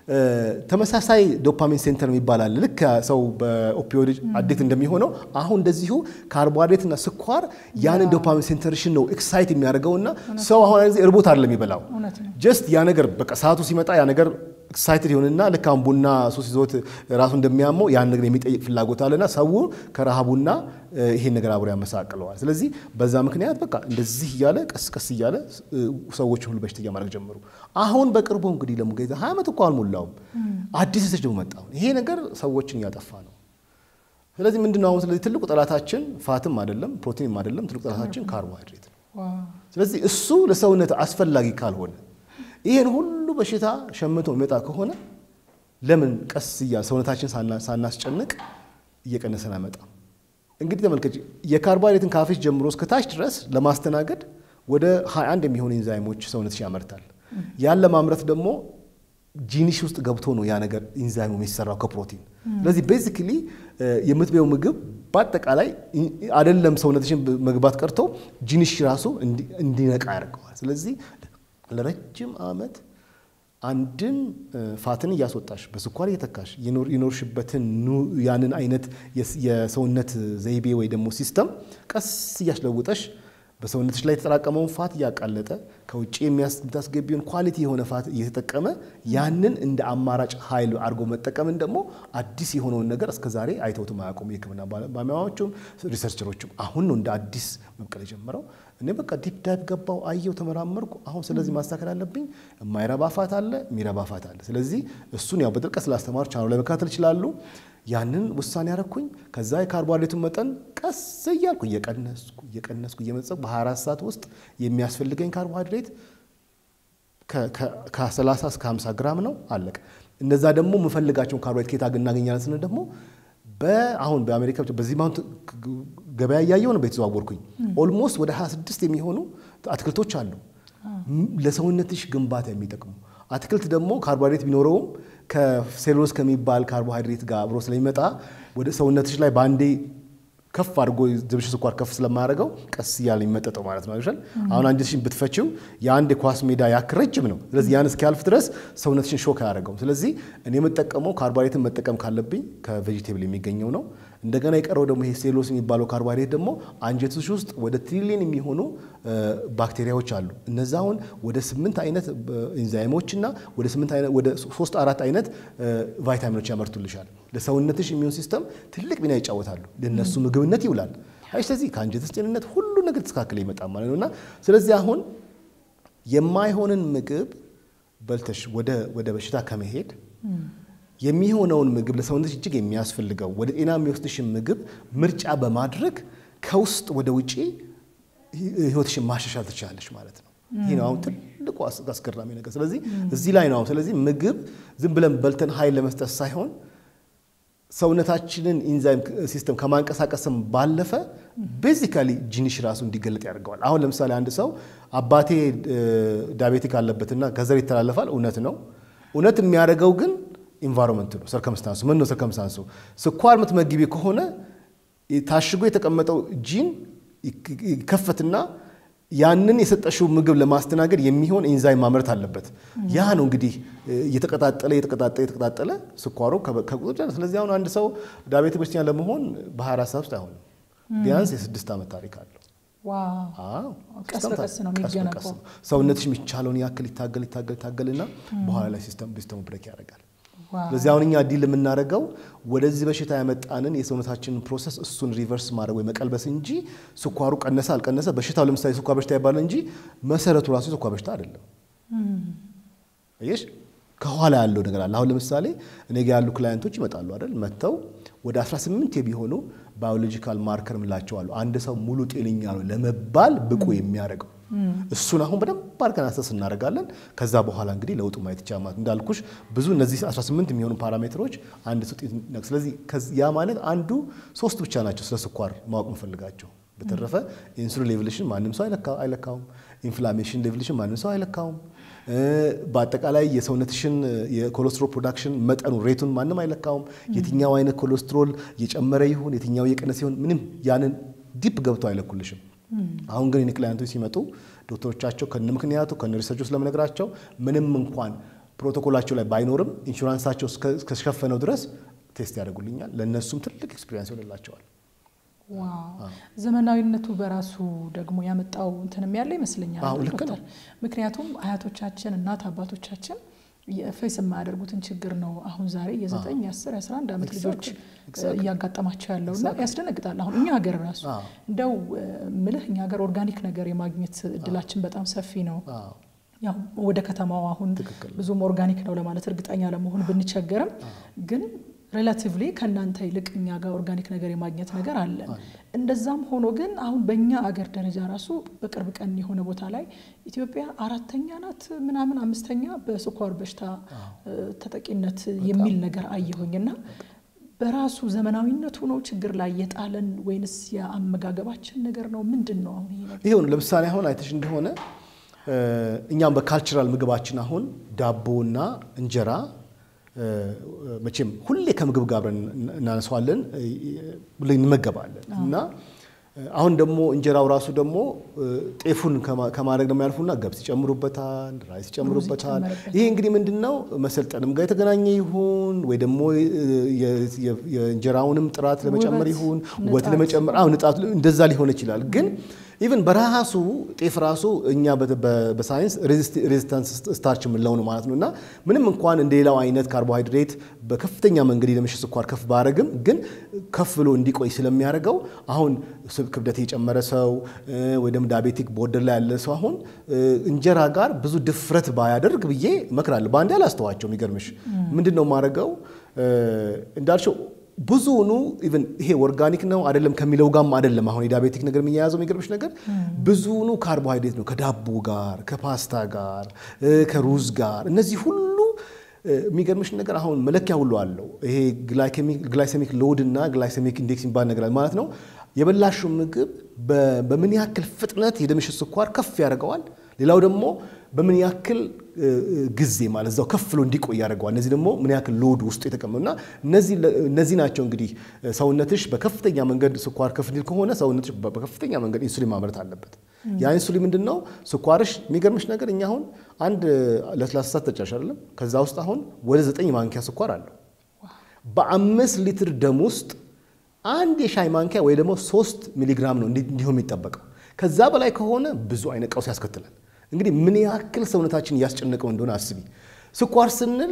Speaker 2: ተመሳሳይ ዶፓሚን ሴንተር የሚባል አለ። ልክ ሰው በኦፒዮድ አዲክት እንደሚሆነው አሁን እንደዚሁ ካርቦሃይድሬትና ስኳር ያንን ዶፓሚን ሴንተርሽን ነው ኤክሳይት የሚያደርገውና ሰው አሁን ጊዜ እርቦት አይደለም የሚበላው ጀስት ያ ነገር በቃ ሰዓቱ ሲመጣ ያ ነገር ኤክሳይትድ ይሆንና ልክ አሁን ቡና ሱስ ይዞት ራሱ እንደሚያመው ያን ነገር የሚጠይቅ ፍላጎት አለና ሰው ከረሃቡና ይሄን ነገር አብሮ ያመሳቅለዋል። ስለዚህ በዛ ምክንያት በቃ እንደዚህ እያለ ቀስ ቀስ እያለ ሰዎች ሁሉ በሽተኛ ማድረግ ጀመሩ። አሁን በቅርቡ እንግዲህ ለሙገዛ ሀያ ዓመት እኮ አልሞላውም አዲስ ሴቶች ደግሞ መጣ። ይሄ ነገር ሰዎችን እያጠፋ ነው። ስለዚህ ምንድነው አሁን ስለዚህ ትልቁ ጠላታችን ፋትም አይደለም ፕሮቲንም አይደለም። ትልቁ ጠላታችን ካርቦሃይድሬት ነው። ስለዚህ እሱ ለሰውነት አስፈላጊ ካልሆነ ይህን ሁሉ በሽታ ሸምቶ የሚመጣ ከሆነ ለምን ቀስ እያ ሰውነታችን ሳናስጨንቅ እየቀነሰን አይመጣም? እንግዲህ ተመልከች፣ የካርቦሃይድሬትን ካፌች ጀምሮ እስከ ታች ድረስ ለማስተናገድ ወደ 21 የሚሆኑ ኢንዛይሞች ሰውነትሽ ያመርታል። ያን ለማምረት ደግሞ ጂኒሽ ውስጥ ገብቶ ነው ያ ነገር ኢንዛይሙ የሚሰራው ከፕሮቲን። ስለዚህ ቤዚክሊ የምትበየው ምግብ በአጠቃላይ አይደለም ሰውነትሽን መግባት ቀርቶ ጂኒሽ ራሱ እንዲነቃ ያደርገዋል። ስለዚህ ለረጅም ዓመት አንድን ፋትን እያስወጣሽ በስኳር እየተካሽ የኖርሽበትን ያንን አይነት የሰውነት ዘይቤ ወይ ደግሞ ሲስተም ቀስ እያስለውጠሽ በሰውነትሽ ላይ የተጠራቀመውን ፋት እያቃለጠ ከውጭ የምታስገቢውን ኳሊቲ የሆነ ፋት እየተጠቀመ ያንን እንደ አማራጭ ኃይል አድርጎ መጠቀምን ደግሞ አዲስ የሆነውን ነገር እስከ ዛሬ አይተውትም አያውቁም። የሕክምና ባለሙያዎቹም ሪሰርቸሮቹም አሁን ነው እንደ አዲስ መብቀል የጀመረው። እኔ በቃ ዲፕ ዳይቭ ገባው፣ አየው፣ ተመራመርኩ። አሁን ስለዚህ ማስተካከል አለብኝ። የማይረባ ፋት አለ፣ የሚረባ ፋት አለ። ስለዚህ እሱን ያው በጥልቀት ስላስተማሩ ቻናሉ ላይ መከታተል ይችላሉ። ያንን ውሳኔ ያረኩኝ። ከዛ የካርቦሃይድሬቱን መጠን ቀስ እያልኩ እየቀነስኩ እየቀነስኩ እየመጸኩ በ24 ሰዓት ውስጥ የሚያስፈልገኝ ካርቦሃይድሬት ከ30 እስከ 50 ግራም ነው፣ አለቀ። እነዛ ደግሞ የምፈልጋቸውን ካርቦሃይድሬት ከየት እናገኛለን ስንል ደግሞ በአሁን በአሜሪካ በዚህ ማሁን ገበያ እያየው ነው የተዘዋወርኩኝ። ኦልሞስት ወደ 26 የሚሆኑ አትክልቶች አሉ ለሰውነትሽ ግንባታ የሚጠቅሙ አትክልት ደግሞ ካርቦሃይድሬት ቢኖረውም ከሴሉሎስ ከሚባል ካርቦሃይድሬት ጋር አብሮ ስለሚመጣ ወደ ሰውነትሽ ላይ በአንዴ ከፍ አድርጎ ዝብሽ ስኳር ከፍ ስለማያደርገው ቀስ እያለ የሚመጠጠው ማለት ነው አይደል? አሁን አንጀትሽን ብትፈቺው የአንድ የኳስ ሜዳ ያክል ረጅም ነው። ስለዚህ ያን እስኪያልፍ ድረስ ሰውነትሽን ሾክ አያደርገውም። ስለዚህ እኔ የምጠቀመው ካርቦሃይድሬትን መጠቀም ካለብኝ ከቬጂቴብል የሚገኘው ነው። እንደገና የቀረው ደግሞ ይሄ ሴሎስ የሚባለው ካርቦሃይድሬት ደግሞ አንጀትሽ ውስጥ ወደ ትሪሊየን የሚሆኑ ባክቴሪያዎች አሉ። እነዛ አሁን ወደ ስምንት አይነት ኢንዛይሞች እና ወደ ስምንት አይነት ወደ ሶስት አራት አይነት ቫይታሚኖች ያመርቱልሻል። ለሰውነትሽ ኢሚዩን ሲስተም ትልቅ ሚና ይጫወታሉ። ለነሱ ምግብነት ይውላል። አይ ስለዚህ ከአንጀትስ ጤንነት ሁሉ ነገር ተስተካክለ ይመጣል ማለት ነው እና ስለዚህ አሁን የማይሆንን ምግብ በልተሽ ወደ በሽታ ከመሄድ የሚሆነውን ምግብ ለሰውነት እጅግ የሚያስፈልገው ወደ ጤና የሚወስድሽን ምግብ ምርጫ በማድረግ ከውስጥ ወደ ውጪ ህይወትሽን ማሻሻል ትችላለች ማለት ነው። ይህ ነው አሁን ትልቁ አስገራሚ ነገር። ስለዚህ እዚህ ላይ ነው። ስለዚህ ምግብ ዝም ብለን በልተን ኃይል ለመስጠት ሳይሆን ሰውነታችንን ኢንዛይም ሲስተም ከማንቀሳቀስም ባለፈ ቤዚካሊ ጂኒሽ ራሱ እንዲገለጥ ያደርገዋል። አሁን ለምሳሌ አንድ ሰው አባቴ ዳቤቲክ አለበትና ከዘር ይተላለፋል። እውነት ነው። እውነት የሚያደርገው ግን ኢንቫይሮንመንት ነው፣ ሰርከምስታንሱ ምን ነው? ሰርከምስታንሱ ስኳር የምትመግቢ ከሆነ ታሽጎ የተቀመጠው ጂን ይከፈትና ያንን የሰጠሽው ምግብ ለማስተናገድ የሚሆን ኤንዛይም ማምረት አለበት። ያ ነው እንግዲህ እየተቀጣጠለ እየተቀጣጠለ እየተቀጣጠለ ስኳሩ ከቁጥር። ስለዚህ አሁን አንድ ሰው ዳቤት በሽተኛ ለመሆን በ24 ሰዓት ውስጥ አይሆንም። ቢያንስ የስድስት ዓመት ታሪክ አለው።
Speaker 1: ቀስ በቀስ ነው የሚገነባው።
Speaker 2: ሰውነትሽ የሚቻለውን ያክል ይታገል ይታገል ይታገልና በኋላ ላይ ሲስተሙ ብሬክ ያደርጋል። ስለዚህ አሁን እኛ ዲል የምናደርገው ወደዚህ በሽታ ያመጣንን የሰውነታችንን ፕሮሰስ እሱን ሪቨርስ ማድረግ ወይ መቀልበስ እንጂ ስኳሩ ቀነሰ አልቀነሰ በሽታው ለምሳሌ ስኳር በሽታ ይባላል እንጂ መሰረቱ ራሱ የስኳር በሽታ አይደለም። አየሽ ከኋላ ያለው ነገር አለ። አሁን ለምሳሌ እኔ ጋ ያሉ ክላየንቶች ይመጣሉ አይደል? መጥተው ወደ 18 የሚሆኑ ባዮሎጂካል ማርከር ምላቸው አሉ። አንድ ሰው ሙሉ ጤነኛ ነው ለመባል ብቁ የሚያደርገው እሱን አሁን በደንብ አድርገን አሰስ እናደርጋለን። ከዛ በኋላ እንግዲህ ለውጡ ማየት ይቻላል። እንዳልኩሽ ብዙ እነዚህ 18 የሚሆኑ ፓራሜትሮች አንድ ሰው ጤና ስለዚህ ያ ማለት አንዱ ሶስት ብቻ ናቸው ስለ ስኳር ማወቅ የምፈልጋቸው። በተረፈ ኢንሱሊን ሌቭልሽን ማንም ሰው አይለካውም። ኢንፍላሜሽን ሌቭልሽን ማንም ሰው አይለካውም። በአጠቃላይ የሰውነትሽን የኮሌስትሮል ፕሮዳክሽን መጠኑ ሬቱን ማንም አይለካውም። የትኛው አይነት ኮሌስትሮል የጨመረ ይሁን የትኛው የቀነሰ ይሁን ምንም ያንን ዲፕ ገብተው አይለኩልሽም። አሁን ግን ክላይንቶች ሲመጡ ዶክተሮቻቸው ከነ ምክንያቱ ከነ ሪሰርቹ ስለምነግራቸው ምንም እንኳን ፕሮቶኮላቸው ላይ ባይኖርም ኢንሹራንሳቸው እስከሸፈነው ድረስ ቴስት ያደርጉልኛል። ለእነሱም ትልቅ ኤክስፒሪንስ ይሆንላቸዋል።
Speaker 1: ዋው ዘመናዊነቱ በራሱ ደግሞ ያመጣው እንትንም ያለ ይመስለኛል
Speaker 2: አዎ፣ ልክ
Speaker 1: ዶክተር። ምክንያቱም አያቶቻችን እናት አባቶቻችን የፌስ የማያደርጉትን ችግር ነው አሁን ዛሬ የዘጠኝ የአስር የአስራ አንድ ዓመት ልጆች እያጋጠማቸው ያለው እና ያስደነግጣል። አሁን እኛ ሀገር ራሱ እንደው ምልህ እኛ ሀገር ኦርጋኒክ ነገር የማግኘት እድላችን በጣም ሰፊ ነው። ያው ወደ ከተማው አሁን ብዙም ኦርጋኒክ ነው ለማለት እርግጠኛ ለመሆን ብንቸገርም ግን ሬላቲቭሊ ከእናንተ ይልቅ እኛ ጋር ኦርጋኒክ ነገር የማግኘት ነገር አለን። እንደዛም ሆኖ ግን አሁን በእኛ አገር ደረጃ ራሱ በቅርብ ቀን የሆነ ቦታ ላይ ኢትዮጵያ አራተኛ ናት ምናምን አምስተኛ በስኳር በሽታ ተጠቂነት የሚል ነገር አየሁኝና በራሱ ዘመናዊነቱ ነው ችግር ላይ የጣለን ወይንስ የአመጋገባችን ነገር ነው? ምንድን ነው አሁን ይሄ ነገር?
Speaker 2: ይሄው ለምሳሌ አሁን አይተሽ እንደሆነ እኛም በካልቸራል ምግባችን አሁን ዳቦና እንጀራ መቼም ሁሌ ከምግብ ጋር አብረን እናነሳዋለን እንመገባለን እና አሁን ደግሞ እንጀራው ራሱ ደግሞ ጤፉን ከማድረግ ደግሞ ያልፉና ገብስ ይጨምሩበታል፣ ራይስ ይጨምሩበታል። ይሄ እንግዲህ ምንድን ነው መሰልጠንም ጋር የተገናኘ ይሁን ወይ ደግሞ የእንጀራውንም ጥራት ለመጨመር ይሁን ውበት ለመጨመር አሁን ንጣቱ እንደዛ ሊሆን ይችላል ግን ኢቨን በራሱ ጤፍ ራሱ እኛ በሳይንስ ሬዚስታንስ ስታርች የምንለው ነው ማለት ነው እና ምንም እንኳን እንደ ሌላው አይነት ካርቦሃይድሬት በከፍተኛ መንገድ የደም ስኳር ከፍ ባረግም ግን ከፍ ብሎ እንዲቆይ ስለሚያደርገው አሁን ክብደት የጨመረ ሰው ወይ ደግሞ ዳቤቲክ ቦርደር ላይ ያለ ሰው አሁን እንጀራ ጋር ብዙ ድፍረት ባያደርግ ብዬ እመክራለሁ። በአንዴ አላስተዋቸው። የሚገርምሽ ምንድን ነው የማደርገው እንዳልሽው ብዙውኑ ኢቨን ይሄ ኦርጋኒክ ነው አይደለም ከሚለው ጋርም አይደለም። አሁን የዳቤቲክ ነገር የሚያያዘው የሚገርምሽ ነገር ብዙውኑ ካርቦሃይድሬት ነው ከዳቦ ጋር፣ ከፓስታ ጋር፣ ከሩዝ ጋር እነዚህ ሁሉ የሚገርምሽ ነገር አሁን መለኪያ ሁሉ አለው። ይሄ ግላይሴሚክ ሎድ እና ግላይሴሚክ ኢንዴክስ የሚባል ነገር ማለት ነው። የበላሽው ምግብ በምን ያክል ፍጥነት የደምሽ ስኳር ከፍ ያደርገዋል። ሌላው ደግሞ በምን ያክል ጊዜ ማለት እዛው ከፍ ብሎ እንዲቆይ ያደርገዋል። እነዚህ ደግሞ ምን ያክል ሎድ ውስጡ የተቀመጡ እና እነዚህ ናቸው እንግዲህ ሰውነትሽ በከፍተኛ መንገድ ስኳር ከፍ እንዲል ከሆነ ሰውነትሽ በከፍተኛ መንገድ ኢንሱሊን ማምረት አለበት። ያ ኢንሱሊን ምንድን ነው? ስኳርሽ የሚገርምሽ ነገር እኛ አሁን አንድ ለስላሳ ሰዓት ጠጫሽ አይደለም፣ ከዛ ውስጥ አሁን ወደ ዘጠኝ ማንኪያ ስኳር አለው። በአምስት ሊትር ደም ውስጥ አንድ የሻይ ማንኪያ ወይ ደግሞ ሶስት ሚሊግራም ነው እንዲሆን የሚጠበቀው። ከዛ በላይ ከሆነ ብዙ አይነት ቀውስ ያስከትላል። እንግዲህ ምን ያክል ሰውነታችን እያስጨነቀው እንደሆነ አስቢ። ስኳር ስንል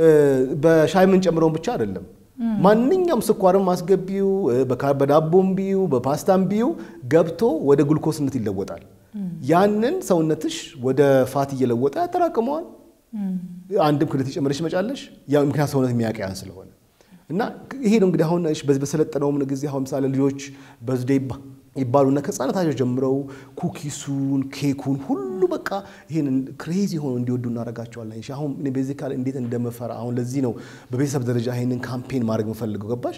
Speaker 2: በሻይ የምንጨምረውን ብቻ አይደለም። ማንኛውም ስኳርም ማስገቢው በዳቦም ቢዩ በፓስታም ቢዩ ገብቶ ወደ ግሉኮስነት ይለወጣል። ያንን ሰውነትሽ ወደ ፋት እየለወጠ ያጠራቅመዋል። አንድም ክብደት የጨመረሽ መጫለሽ ያው ምክንያት ሰውነት የሚያቀያን ስለሆነ እና ይሄ ነው እንግዲህ አሁን በዚህ በሰለጠነውም ጊዜ አሁን ምሳሌ ልጆች በዝዴ ይባሉና ከህፃነታቸው ጀምረው ኩኪሱን ኬኩን ሁሉ በቃ ይህን ክሬዚ ሆኖ እንዲወዱ እናደርጋቸዋለን። አሁን እኔ ቤዚካሊ እንዴት እንደመፈራ አሁን ለዚህ ነው በቤተሰብ ደረጃ ይህንን ካምፔን ማድረግ የምፈልገው ገባሽ?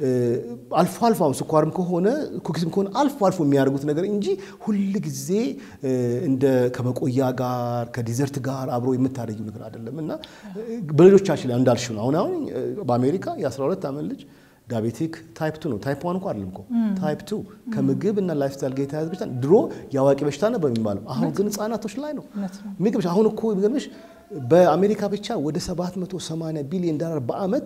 Speaker 2: አልፎ አልፎ አሁን ስኳርም ከሆነ ኩኪስም ከሆነ አልፎ አልፎ የሚያደርጉት ነገር እንጂ ሁል ጊዜ እንደ ከመቆያ ጋር ከዲዘርት ጋር አብሮ የምታደርጊው ነገር አይደለም እና በሌሎቻችን ላይ እንዳልሽው ነው። አሁን አሁን በአሜሪካ የ12 ዓመት ልጅ ዳቤቲክ ታይፕ ቱ ነው። ታይፕ ዋን እኮ አይደለም እኮ ታይፕ ቱ ከምግብ እና ላይፍ ስታይል ጋር የተያዘ በሽታ ድሮ የአዋቂ በሽታ ነበር የሚባለው፣ አሁን ግን ህጻናቶች ላይ ነው የሚገርምሽ። አሁን እኮ የሚገርምሽ በአሜሪካ ብቻ ወደ 780 ቢሊዮን ዶላር በአመት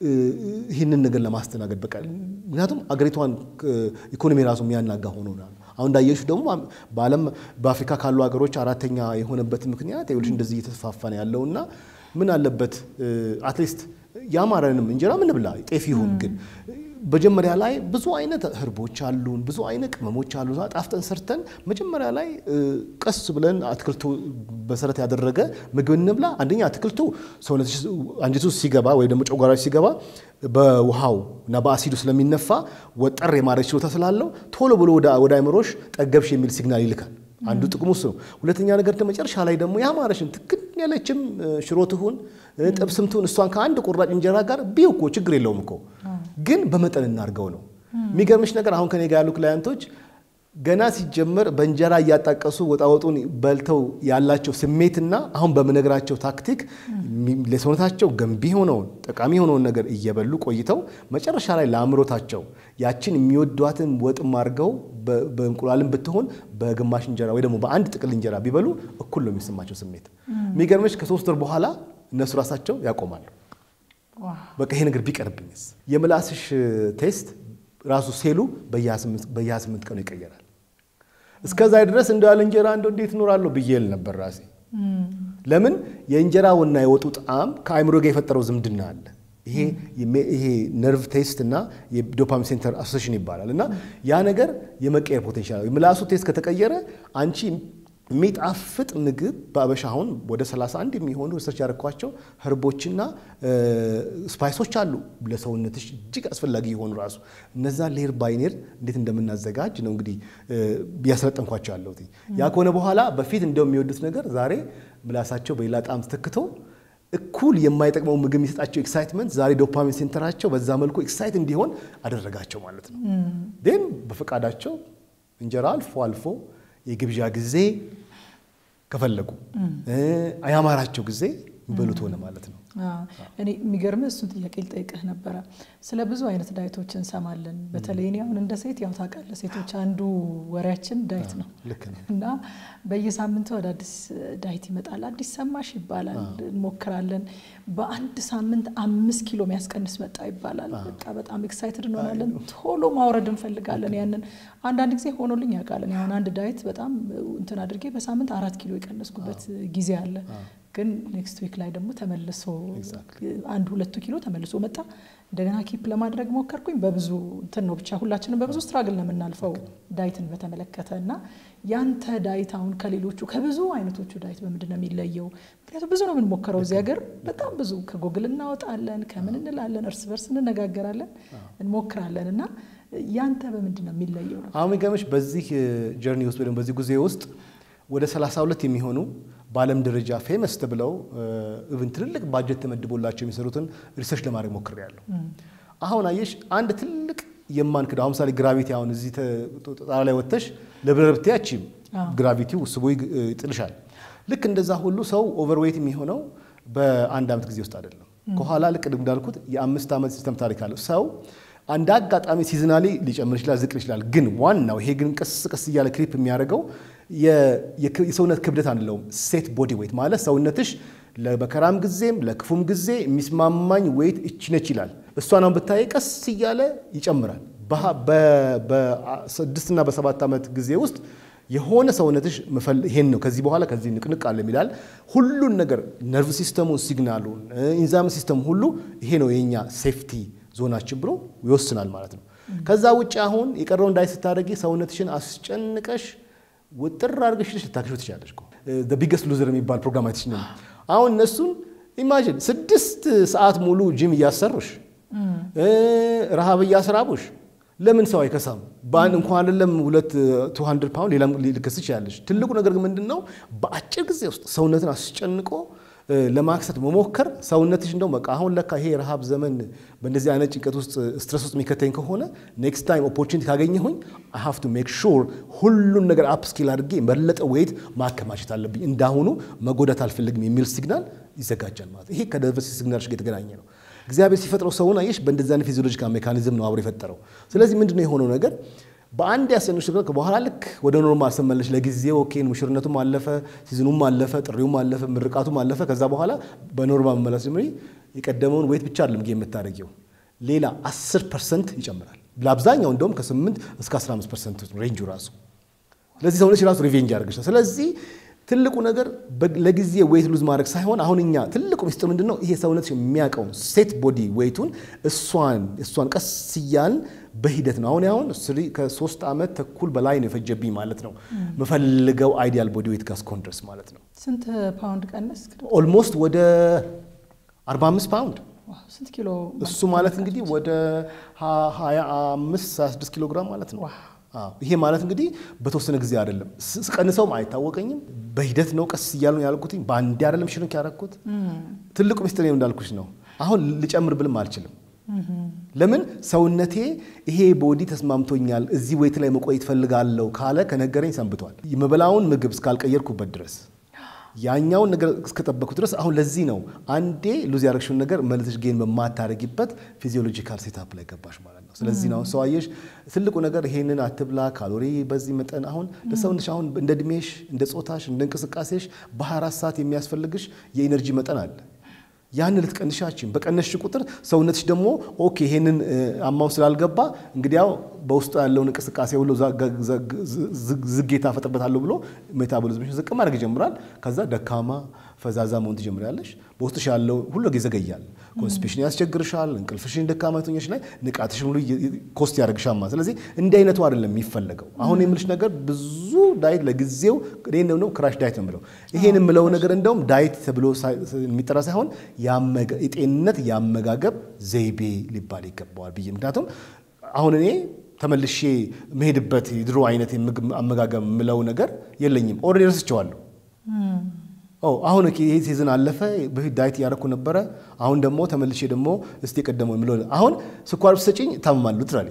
Speaker 2: ይህንን ነገር ለማስተናገድ በቃ ምክንያቱም አገሪቷን ኢኮኖሚ ራሱ የሚያናጋ ሆኖ አሁን እንዳየሹ ደግሞ በዓለም በአፍሪካ ካሉ ሀገሮች አራተኛ የሆነበት ምክንያት ይኸውልሽ እንደዚህ እየተስፋፋ ነው ያለውና ምን አለበት አትሊስት ያማረንም እንጀራ ምን ብላ ጤፍ ይሁን ግን መጀመሪያ ላይ ብዙ አይነት ህርቦች አሉን፣ ብዙ አይነት ቅመሞች አሉ። ጣፍጠን ሰርተን መጀመሪያ ላይ ቀስ ብለን አትክልቱ መሰረት ያደረገ ምግብ እንብላ። አንደኛ አትክልቱ ሰውነት አንጀቱ ሲገባ ወይ ደግሞ ጨጓራች ሲገባ በውሃው እና በአሲዱ ስለሚነፋ ወጠር የማድረግ ችሎታ ስላለው ቶሎ ብሎ ወደ አይምሮሽ ጠገብሽ የሚል ሲግናል ይልካል። አንዱ ጥቅሙ እሱ ነው። ሁለተኛ ነገር ደግሞ መጨረሻ ላይ ደግሞ ያማረሽን ትክን ያለችም ሽሮ ትሁን ጥብስም ትሁን እሷን ከአንድ ቁራጭ እንጀራ ጋር ቢው እኮ ችግር የለውም እኮ ግን በመጠን እናድርገው ነው። የሚገርምሽ ነገር አሁን ከኔ ጋር ያሉ ክላያንቶች ገና ሲጀመር በእንጀራ እያጣቀሱ ወጣወጡን በልተው ያላቸው ስሜትና አሁን በምነግራቸው ታክቲክ ለሰውነታቸው ገንቢ የሆነውን ጠቃሚ የሆነውን ነገር እየበሉ ቆይተው መጨረሻ ላይ ለአእምሮታቸው ያችን የሚወዷትን ወጥም አድርገው በእንቁላልን ብትሆን በግማሽ እንጀራ ወይ ደግሞ በአንድ ጥቅል እንጀራ ቢበሉ እኩል ነው የሚሰማቸው ስሜት። የሚገርምሽ ከሶስት ወር በኋላ እነሱ ራሳቸው ያቆማሉ። በቃ ይሄ ነገር ቢቀርብኝስ? የምላስሽ ቴስት ራሱ ሴሉ በየ28 ቀኑ ይቀየራል። እስከዛ ድረስ እንደ ያለ እንጀራ እንደው እንዴት እኖራለሁ ብዬ ል ነበር ራሴ። ለምን የእንጀራውና የወጡ ጣዕም ከአእምሮ ጋር የፈጠረው ዝምድና አለ። ይሄ ነርቭ ቴስት እና የዶፓሚን ሴንተር አሶሴሽን ይባላል። እና ያ ነገር የመቀየር ፖቴንሻል የምላሱ ቴስት ከተቀየረ አንቺ የሚጣፍጥ ምግብ በአበሻ አሁን ወደ 31 የሚሆኑ ሪሰርች ያደረኳቸው ህርቦችና ስፓይሶች አሉ ለሰውነትሽ እጅግ አስፈላጊ የሆኑ ራሱ እነዛ ሌር ባይኔር እንዴት እንደምናዘጋጅ ነው እንግዲህ እያሰለጠንኳቸው ያለሁት። ያ ከሆነ በኋላ በፊት እንደው የሚወዱት ነገር ዛሬ ምላሳቸው በሌላ ጣዕም ተተክቶ እኩል የማይጠቅመው ምግብ የሚሰጣቸው ኤክሳይትመንት ዛሬ ዶፓሚን ሴንተራቸው በዛ መልኩ ኤክሳይት እንዲሆን አደረጋቸው ማለት ነው። ግን በፈቃዳቸው እንጀራ አልፎ አልፎ የግብዣ ጊዜ ከፈለጉ ያማራቸው ጊዜ የሚበሉት ሆነ ማለት ነው።
Speaker 1: እኔ የሚገርምህ እሱን ጥያቄ ልጠይቅህ ነበረ። ስለ ብዙ አይነት ዳይቶች እንሰማለን። በተለይ እኔ አሁን እንደ ሴት ያው ታውቃለህ፣ ሴቶች አንዱ ወሬያችን ዳይት ነው
Speaker 2: ልክ ነው።
Speaker 1: እና በየሳምንቱ ወደ አዲስ ዳይት ይመጣል። አዲስ ሰማሽ ይባላል፣ እንሞክራለን። በአንድ ሳምንት አምስት ኪሎ የሚያስቀንስ መጣ ይባላል። በቃ በጣም ኤክሳይትድ እንሆናለን። ቶሎ ማውረድ እንፈልጋለን። ያንን አንዳንድ ጊዜ ሆኖልኝ ያውቃል። አሁን አንድ ዳይት በጣም እንትን አድርጌ በሳምንት አራት ኪሎ የቀነስኩበት ጊዜ አለ። ግን ኔክስት ዊክ ላይ ደግሞ ተመልሶ አንድ ሁለቱ ኪሎ ተመልሶ መጣ። እንደገና ኪፕ ለማድረግ ሞከርኩኝ። በብዙ እንትን ነው ብቻ ሁላችንም በብዙ ስትራግል ነው የምናልፈው ዳይትን በተመለከተ እና ያንተ ዳይት አሁን ከሌሎቹ ከብዙ አይነቶቹ ዳይት በምንድን ነው የሚለየው? ምክንያቱም ብዙ ነው የምንሞክረው እዚህ ሀገር በጣም ብዙ ከጎግል እናወጣለን፣ ከምን እንላለን፣ እርስ በርስ እንነጋገራለን፣ እንሞክራለን እና ያንተ በምንድን ነው የሚለየው ነው?
Speaker 2: አሁን የሚገርምሽ በዚህ ጀርኒ ውስጥ ወይም በዚህ ጊዜ ውስጥ ወደ 32 የሚሆኑ በዓለም ደረጃ ፌመስ ተብለው ኢቭን ትልልቅ ባጀት ተመድቦላቸው የሚሰሩትን ሪሰርች ለማድረግ ሞክሬያለሁ። አሁን አየሽ አንድ ትልቅ የማንክደው አሁን ምሳሌ ግራቪቲ አሁን እዚህ ጣራ ላይ ወጥተሽ ለብረር ብትያቺም ግራቪቲው ስቦ ይጥልሻል። ልክ እንደዛ ሁሉ ሰው ኦቨርዌይት የሚሆነው በአንድ ዓመት ጊዜ ውስጥ አይደለም። ከኋላ ልክ እንዳልኩት የአምስት ዓመት ሲስተም ታሪክ አለው ሰው አንድ አጋጣሚ ሲዝናሊ ሊጨምር ይችላል፣ ዝቅ ይችላል። ግን ዋናው ይሄ ግን ቀስ ቀስ እያለ ክሪፕ የሚያደርገው የሰውነት ክብደት አንለውም። ሴት ቦዲ ዌይት ማለት ሰውነትሽ ለመከራም ጊዜም ለክፉም ጊዜ የሚስማማኝ ዌይት እቺ ነች ይላል። እሷን አሁን ብታይ ቀስ እያለ ይጨምራል። በስድስትና በሰባት ዓመት ጊዜ ውስጥ የሆነ ሰውነትሽ ይሄን ነው ከዚህ በኋላ ከዚህ ንቅንቅ አለ የሚላል ሁሉን ነገር ነርቭ ሲስተሙን፣ ሲግናሉን፣ ኢንዛም ሲስተም ሁሉ ይሄ ነው የኛ ሴፍቲ ዞናችን ብሎ ይወስናል ማለት ነው። ከዛ ውጭ አሁን የቀረውን ዳይት ስታደርጊ ሰውነትሽን አስጨንቀሽ ውጥር አድርገሽ ልታክሽ ትችላለሽ። ቢገስት ሉዘር የሚባል ፕሮግራም አይተሽ ነው። አሁን እነሱን ኢማጂን ስድስት ሰዓት ሙሉ ጂም እያሰሩሽ ረሃብ እያስራቡሽ ለምን ሰው አይከሳም? በአንድ እንኳን አይደለም ሁለት ቱ ሀንድርድ ፓውንድ ሌላም ልከስ ትችላለሽ። ትልቁ ነገር ግን ምንድን ነው በአጭር ጊዜ ውስጥ ሰውነትን አስጨንቆ ለማክሰት መሞከር ሰውነትሽ እንደው በቃ አሁን ለካ ይሄ የረሃብ ዘመን በእንደዚህ አይነት ጭንቀት ውስጥ ስትረስ ውስጥ የሚከተኝ ከሆነ ኔክስት ታይም ኦፖርቹኒቲ ካገኘሁኝ አይ ሃቭ ቱ ሜክ ሹር ሁሉን ነገር አፕ ስኪል አድርጌ የበለጠ ዌይት ማከማቸት አለብኝ፣ እንዳሁኑ መጎዳት አልፈልግም የሚል ሲግናል ይዘጋጃል ማለት ይሄ ከነርቨስ ሲግናልሽ ጋር የተገናኘ ነው። እግዚአብሔር ሲፈጥረው ሰውን አየሽ በእንደዚህ አይነት ፊዚዮሎጂካል ሜካኒዝም ነው አብሮ የፈጠረው። ስለዚህ ምንድነው የሆነው ነገር በአንድ ያሰንሽ በኋላ ልክ ወደ ኖርማል ስመለሽ ለጊዜው ኦኬ ሙሽርነቱም አለፈ፣ ሲዝኑም አለፈ፣ ጥሪውም አለፈ፣ ምርቃቱም አለፈ። ከዛ በኋላ በኖርማል መመለስ ጀምሪ የቀደመውን ዌት ብቻ አይደለም የምታደርጊው ሌላ 10 ፐርሰንት ይጨምራል። ለአብዛኛው እንደውም ከ8 እስከ 15 ፐርሰንት ሬንጁ ራሱ። ስለዚህ ሰውነች ራሱ ሪቬንጅ ያደርግሻል። ስለዚህ ትልቁ ነገር ለጊዜ ዌይት ሉዝ ማድረግ ሳይሆን አሁን እኛ ትልቁ ሚስጥር ምንድን ነው? ይሄ ሰውነት የሚያውቀውን ሴት ቦዲ ዌይቱን እሷን እሷን ቀስ እያልን በሂደት ነው። አሁን አሁን ከሶስት ዓመት ተኩል በላይ ነው የፈጀብኝ ማለት ነው የምፈልገው አይዲያል ቦዲ ዌይት ጋር እስኮን ድረስ ማለት ነው።
Speaker 1: ስንት ፓውንድ ቀነስ?
Speaker 2: ኦልሞስት ወደ 45 ፓውንድ
Speaker 1: ስንት ኪሎ?
Speaker 2: እሱ ማለት እንግዲህ ወደ 25 26 ኪሎ ግራም ማለት ነው። ይሄ ማለት እንግዲህ በተወሰነ ጊዜ አይደለም። ስቀንሰውም አይታወቀኝም። በሂደት ነው ቀስ እያሉ ያልኩትኝ። በአንዴ አይደለም ሽንክ ያደረኩት። ትልቁ ሚስጥር እንዳልኩሽ ነው። አሁን ልጨምር ብልም አልችልም። ለምን ሰውነቴ ይሄ ቦዲ ተስማምቶኛል፣ እዚህ ዌይት ላይ መቆየት ፈልጋለሁ ካለ ከነገረኝ ሰንብቷል። የመበላውን ምግብ እስካልቀየርኩበት ድረስ ያኛውን ነገር እስከጠበኩ ድረስ አሁን ለዚህ ነው አንዴ ሉዝ ያደረግሽውን ነገር መልሰሽ ጌን በማታረጊበት ፊዚዮሎጂካል ሴታፕ ላይ ገባሽ ማለት ነው። ስለዚህ ነው ሰው አየሽ፣ ትልቁ ነገር ይሄንን አትብላ፣ ካሎሪ በዚህ መጠን። አሁን ለሰውነሽ አሁን እንደ እድሜሽ፣ እንደ ጾታሽ፣ እንደ እንቅስቃሴሽ በ24 ሰዓት የሚያስፈልግሽ የኢነርጂ መጠን አለ። ያንን ልትቀንሻችን በቀነስሽ ቁጥር ሰውነትሽ ደግሞ ኦኬ ይሄንን አማው ስላልገባ እንግዲያው በውስጡ ያለውን እንቅስቃሴ ሁሉ ዝጌታ ፈጥርበታለሁ ብሎ ሜታቦሊዝምሽን ዝቅ ማድረግ ይጀምራል። ከዛ ደካማ ፈዛዛ መሆን ትጀምሪያለሽ። በውስጥሽ ያለው ሁሉ ይዘገያል። ኮንስፒሽን ያስቸግርሻል። እንቅልፍሽን ደካማ ትሆኛለሽ ላይ ንቃትሽን ሁሉ ኮስት ያደርግሻማ። ስለዚህ እንዲህ አይነቱ አይደለም የሚፈለገው። አሁን የምልሽ ነገር ብዙ ዳይት ለጊዜው እኔ ነው ክራሽ ዳይት ነው የምለው። ይሄን የምለው ነገር እንደውም ዳይት ተብሎ የሚጠራ ሳይሆን የጤንነት የአመጋገብ ዘይቤ ሊባል ይገባዋል ብዬ ምክንያቱም አሁን እኔ ተመልሼ መሄድበት የድሮ አይነት የምግብ አመጋገብ የምለው ነገር የለኝም። ኦልሬዲ ረስቼዋለሁ። አሁን ይሄ ሲዝን አለፈ። በፊት ዳይት እያደረኩ ነበረ። አሁን ደግሞ ተመልሼ ደግሞ እስቲ የቀደመው የምለው አሁን ስኳር ብትሰጪኝ እታመማለሁ። ትራሊ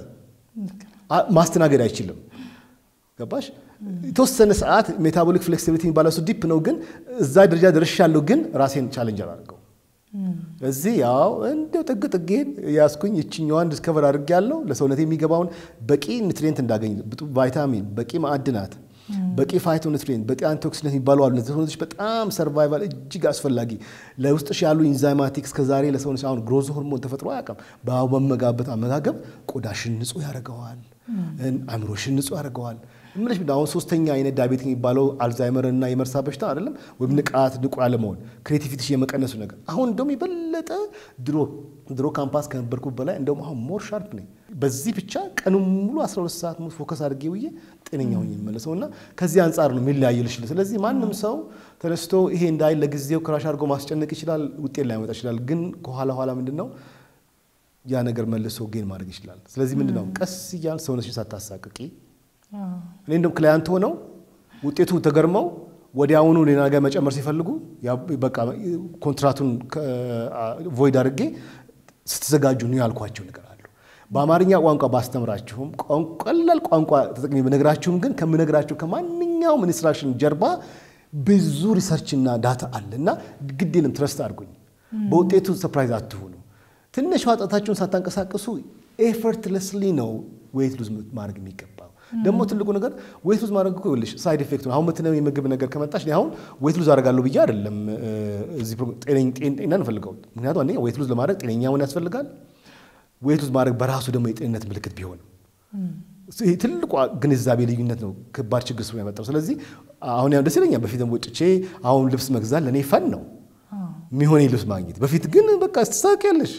Speaker 2: ማስተናገድ አይችልም። ገባሽ? የተወሰነ ሰዓት ሜታቦሊክ ፍሌክሲቢሊቲ የሚባለው እሱ ዲፕ ነው፣ ግን እዛ ደረጃ ደርሻለሁ፣ ግን ራሴን ቻለንጅ አላደርገው እዚህ ያው እንደው ጥግ ጥጌን ያስኩኝ ይችኛዋን ዲስከቨር አድርጌ ያለው ለሰውነት የሚገባውን በቂ ኒትሪየንት እንዳገኝ ቫይታሚን፣ በቂ ማዕድናት፣ በቂ ፋይቶ ኒትሪየንት፣ በቂ አንቲኦክሲደንት የሚባሉ አሉ። እነዚህ ሰውነቶች በጣም ሰርቫይቫል እጅግ አስፈላጊ ለውስጥሽ ያሉ ኢንዛይማቲክስ ከዛሬ ለሰውነች አሁን ግሮዝ ሆርሞን ተፈጥሮ አያውቅም። በመጋበት አመጋገብ ቆዳሽን ንጹህ ያደርገዋል፣ አእምሮሽን ንጹህ ያደርገዋል። ምንሽ አሁን ሶስተኛ አይነት ዳያቤት የሚባለው አልዛይመር እና የመርሳ በሽታ አይደለም ወይም ንቃት ንቁ ያለመሆን ክሬቲቪቲሽ የመቀነሱ ነገር አሁን እንደውም የበለጠ ድሮ ድሮ ካምፓስ ከነበርኩ በላይ እንደውም አሁን ሞር ሻርፕ ነኝ። በዚህ ብቻ ቀኑን ሙሉ 12 ሰዓት ሙሉ ፎከስ አድርጌ ውዬ ጤነኛ ሆኜ የሚመለሰው እና ከዚህ አንጻር ነው የሚለያየልሽ። ስለዚህ ማንም ሰው ተነስቶ ይሄ እንዳይ ለጊዜው ክራሽ አድርጎ ማስጨነቅ ይችላል፣ ውጤት ላይመጣ ይችላል። ግን ከኋላ ኋላ ምንድን ነው ያ ነገር መልሶ ጌን ማድረግ ይችላል። ስለዚህ ምንድን ነው ቀስ እያል ሰውነትሽን ሳታሳቅቂ እኔ እንደውም ክላያንት ሆነው ውጤቱ ተገርመው ወዲያውኑ ሌላ ነገር መጨመር ሲፈልጉ በቃ ኮንትራቱን ቮይድ አድርጌ ስትዘጋጁ ነው ያልኳቸው ነገር አሉ። በአማርኛ ቋንቋ ባስተምራችሁም ቀላል ቋንቋ ተጠቅሜ በነግራችሁም ግን ከምነግራችሁ ከማንኛውም ኢንስትራክሽን ጀርባ ብዙ ሪሰርችና ዳታ አለ እና ግድ የለም ትረስት አድርጉኝ። በውጤቱ ሰርፕራይዝ አትሁኑ። ትንሽ ጣታችሁን ሳታንቀሳቅሱ ኤፈርትለስሊ ነው ዌይት ሉዝ ማድረግ የሚገባው። ደግሞ ትልቁ ነገር ዌይት ሉዝ ማድረግ እኮ ይኸውልሽ ሳይድ ኢፌክት ነው። አሁን ምትነው የምግብ ነገር ከመጣሽ አሁን ዌይት ሉዝ አደርጋለሁ ብዬ አይደለም እዚህ ጤና እንፈልገው። ምክንያቱም አንደኛ ዌይት ሉዝ ለማድረግ ጤነኛ መሆን ያስፈልጋል። ዌይት ሉዝ ማድረግ በራሱ ደግሞ የጤንነት ምልክት ቢሆንም ይህ ትልቁ ግንዛቤ ልዩነት ነው ከባድ ችግር ስለ ያመጣው። ስለዚህ አሁን ያው ደስ ይለኛል። በፊት ወጥቼ አሁን ልብስ መግዛት ለእኔ ፈን ነው የሚሆን ልብስ ማግኘት። በፊት ግን በቃ ስትሳቂያለሽ።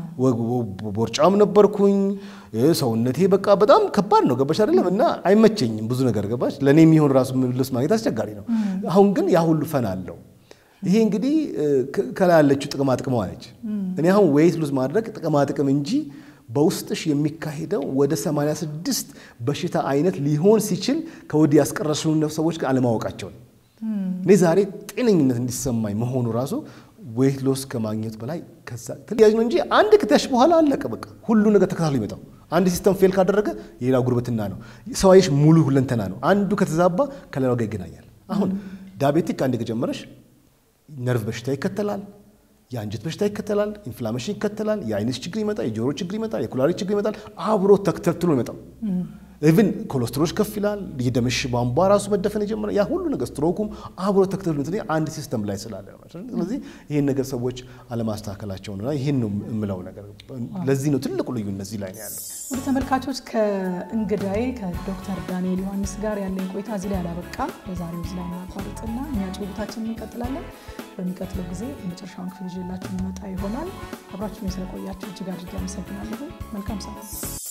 Speaker 2: ቦርጫም ነበርኩኝ ሰውነቴ በቃ በጣም ከባድ ነው ገባሽ አይደለም እና አይመቸኝም ብዙ ነገር ገባሽ። ለእኔ የሚሆን ራሱ ልብስ ማግኘት አስቸጋሪ ነው። አሁን ግን ያ ሁሉ ፈን አለው። ይሄ እንግዲህ ከላይ ያለችው ጥቅማ ጥቅሟ ነች። እኔ አሁን ዌይት ሉዝ ማድረግ ጥቅማ ጥቅም እንጂ በውስጥሽ የሚካሄደው ወደ 86 በሽታ አይነት ሊሆን ሲችል ከወዲህ ያስቀረሱን ሰዎች ጋር አለማወቃቸው ነው። እኔ ዛሬ ጤነኝነት እንዲሰማኝ መሆኑ ራሱ ዌይት ሎስ ከማግኘት በላይ ተለያዥ ነው እንጂ አንድ ክትያሽ በኋላ አለቀ። በቃ ሁሉ ነገር ተከታትሎ ይመጣው። አንድ ሲስተም ፌል ካደረገ የሌላው ጉርብትና ነው። ሰዋየሽ ሙሉ ሁለንተና ነው። አንዱ ከተዛባ ከሌላው ጋር ይገናኛል። አሁን ዳቤቲክ አንድ ከጀመረሽ ነርቭ በሽታ ይከተላል፣ የአንጀት በሽታ ይከተላል፣ ኢንፍላሜሽን ይከተላል፣ የአይነት ችግር ይመጣል፣ የጆሮ ችግር ይመጣል፣ የኩላሊት ችግር ይመጣል። አብሮ ተክተልትሎ ይመጣው። ኢቭን ኮሌስትሮች ከፍ ይላል። የደምሽ ቧንቧ ራሱ መደፈን የጀመረ ያ ሁሉ ነገር ስትሮኩም አብሮ ተከትሎ አንድ ሲስተም ላይ ስላለ ነው። ስለዚህ ይህን ነገር ሰዎች አለማስተካከላቸው ነው። ይህን ነው የምለው ነገር። ለዚህ ነው ትልቁ ልዩነት እዚህ ላይ ነው ያለው።
Speaker 1: ወደ ተመልካቾች ከእንግዳዬ ከዶክተር ዳንኤል ዮሐንስ ጋር ያለኝ ቆይታ እዚህ ላይ አላበቃም። ለዛሬው እዚህ ላይ እናቋርጥና እኛ ጭውውታችንን እንቀጥላለን። በሚቀጥለው ጊዜ የመጨረሻውን ክፍል ይዤላችሁ የሚመጣ ይሆናል። አብራችሁን ስለቆያችሁ እጅግ አድርጌ አመሰግናለሁ። መልካም ሰዓት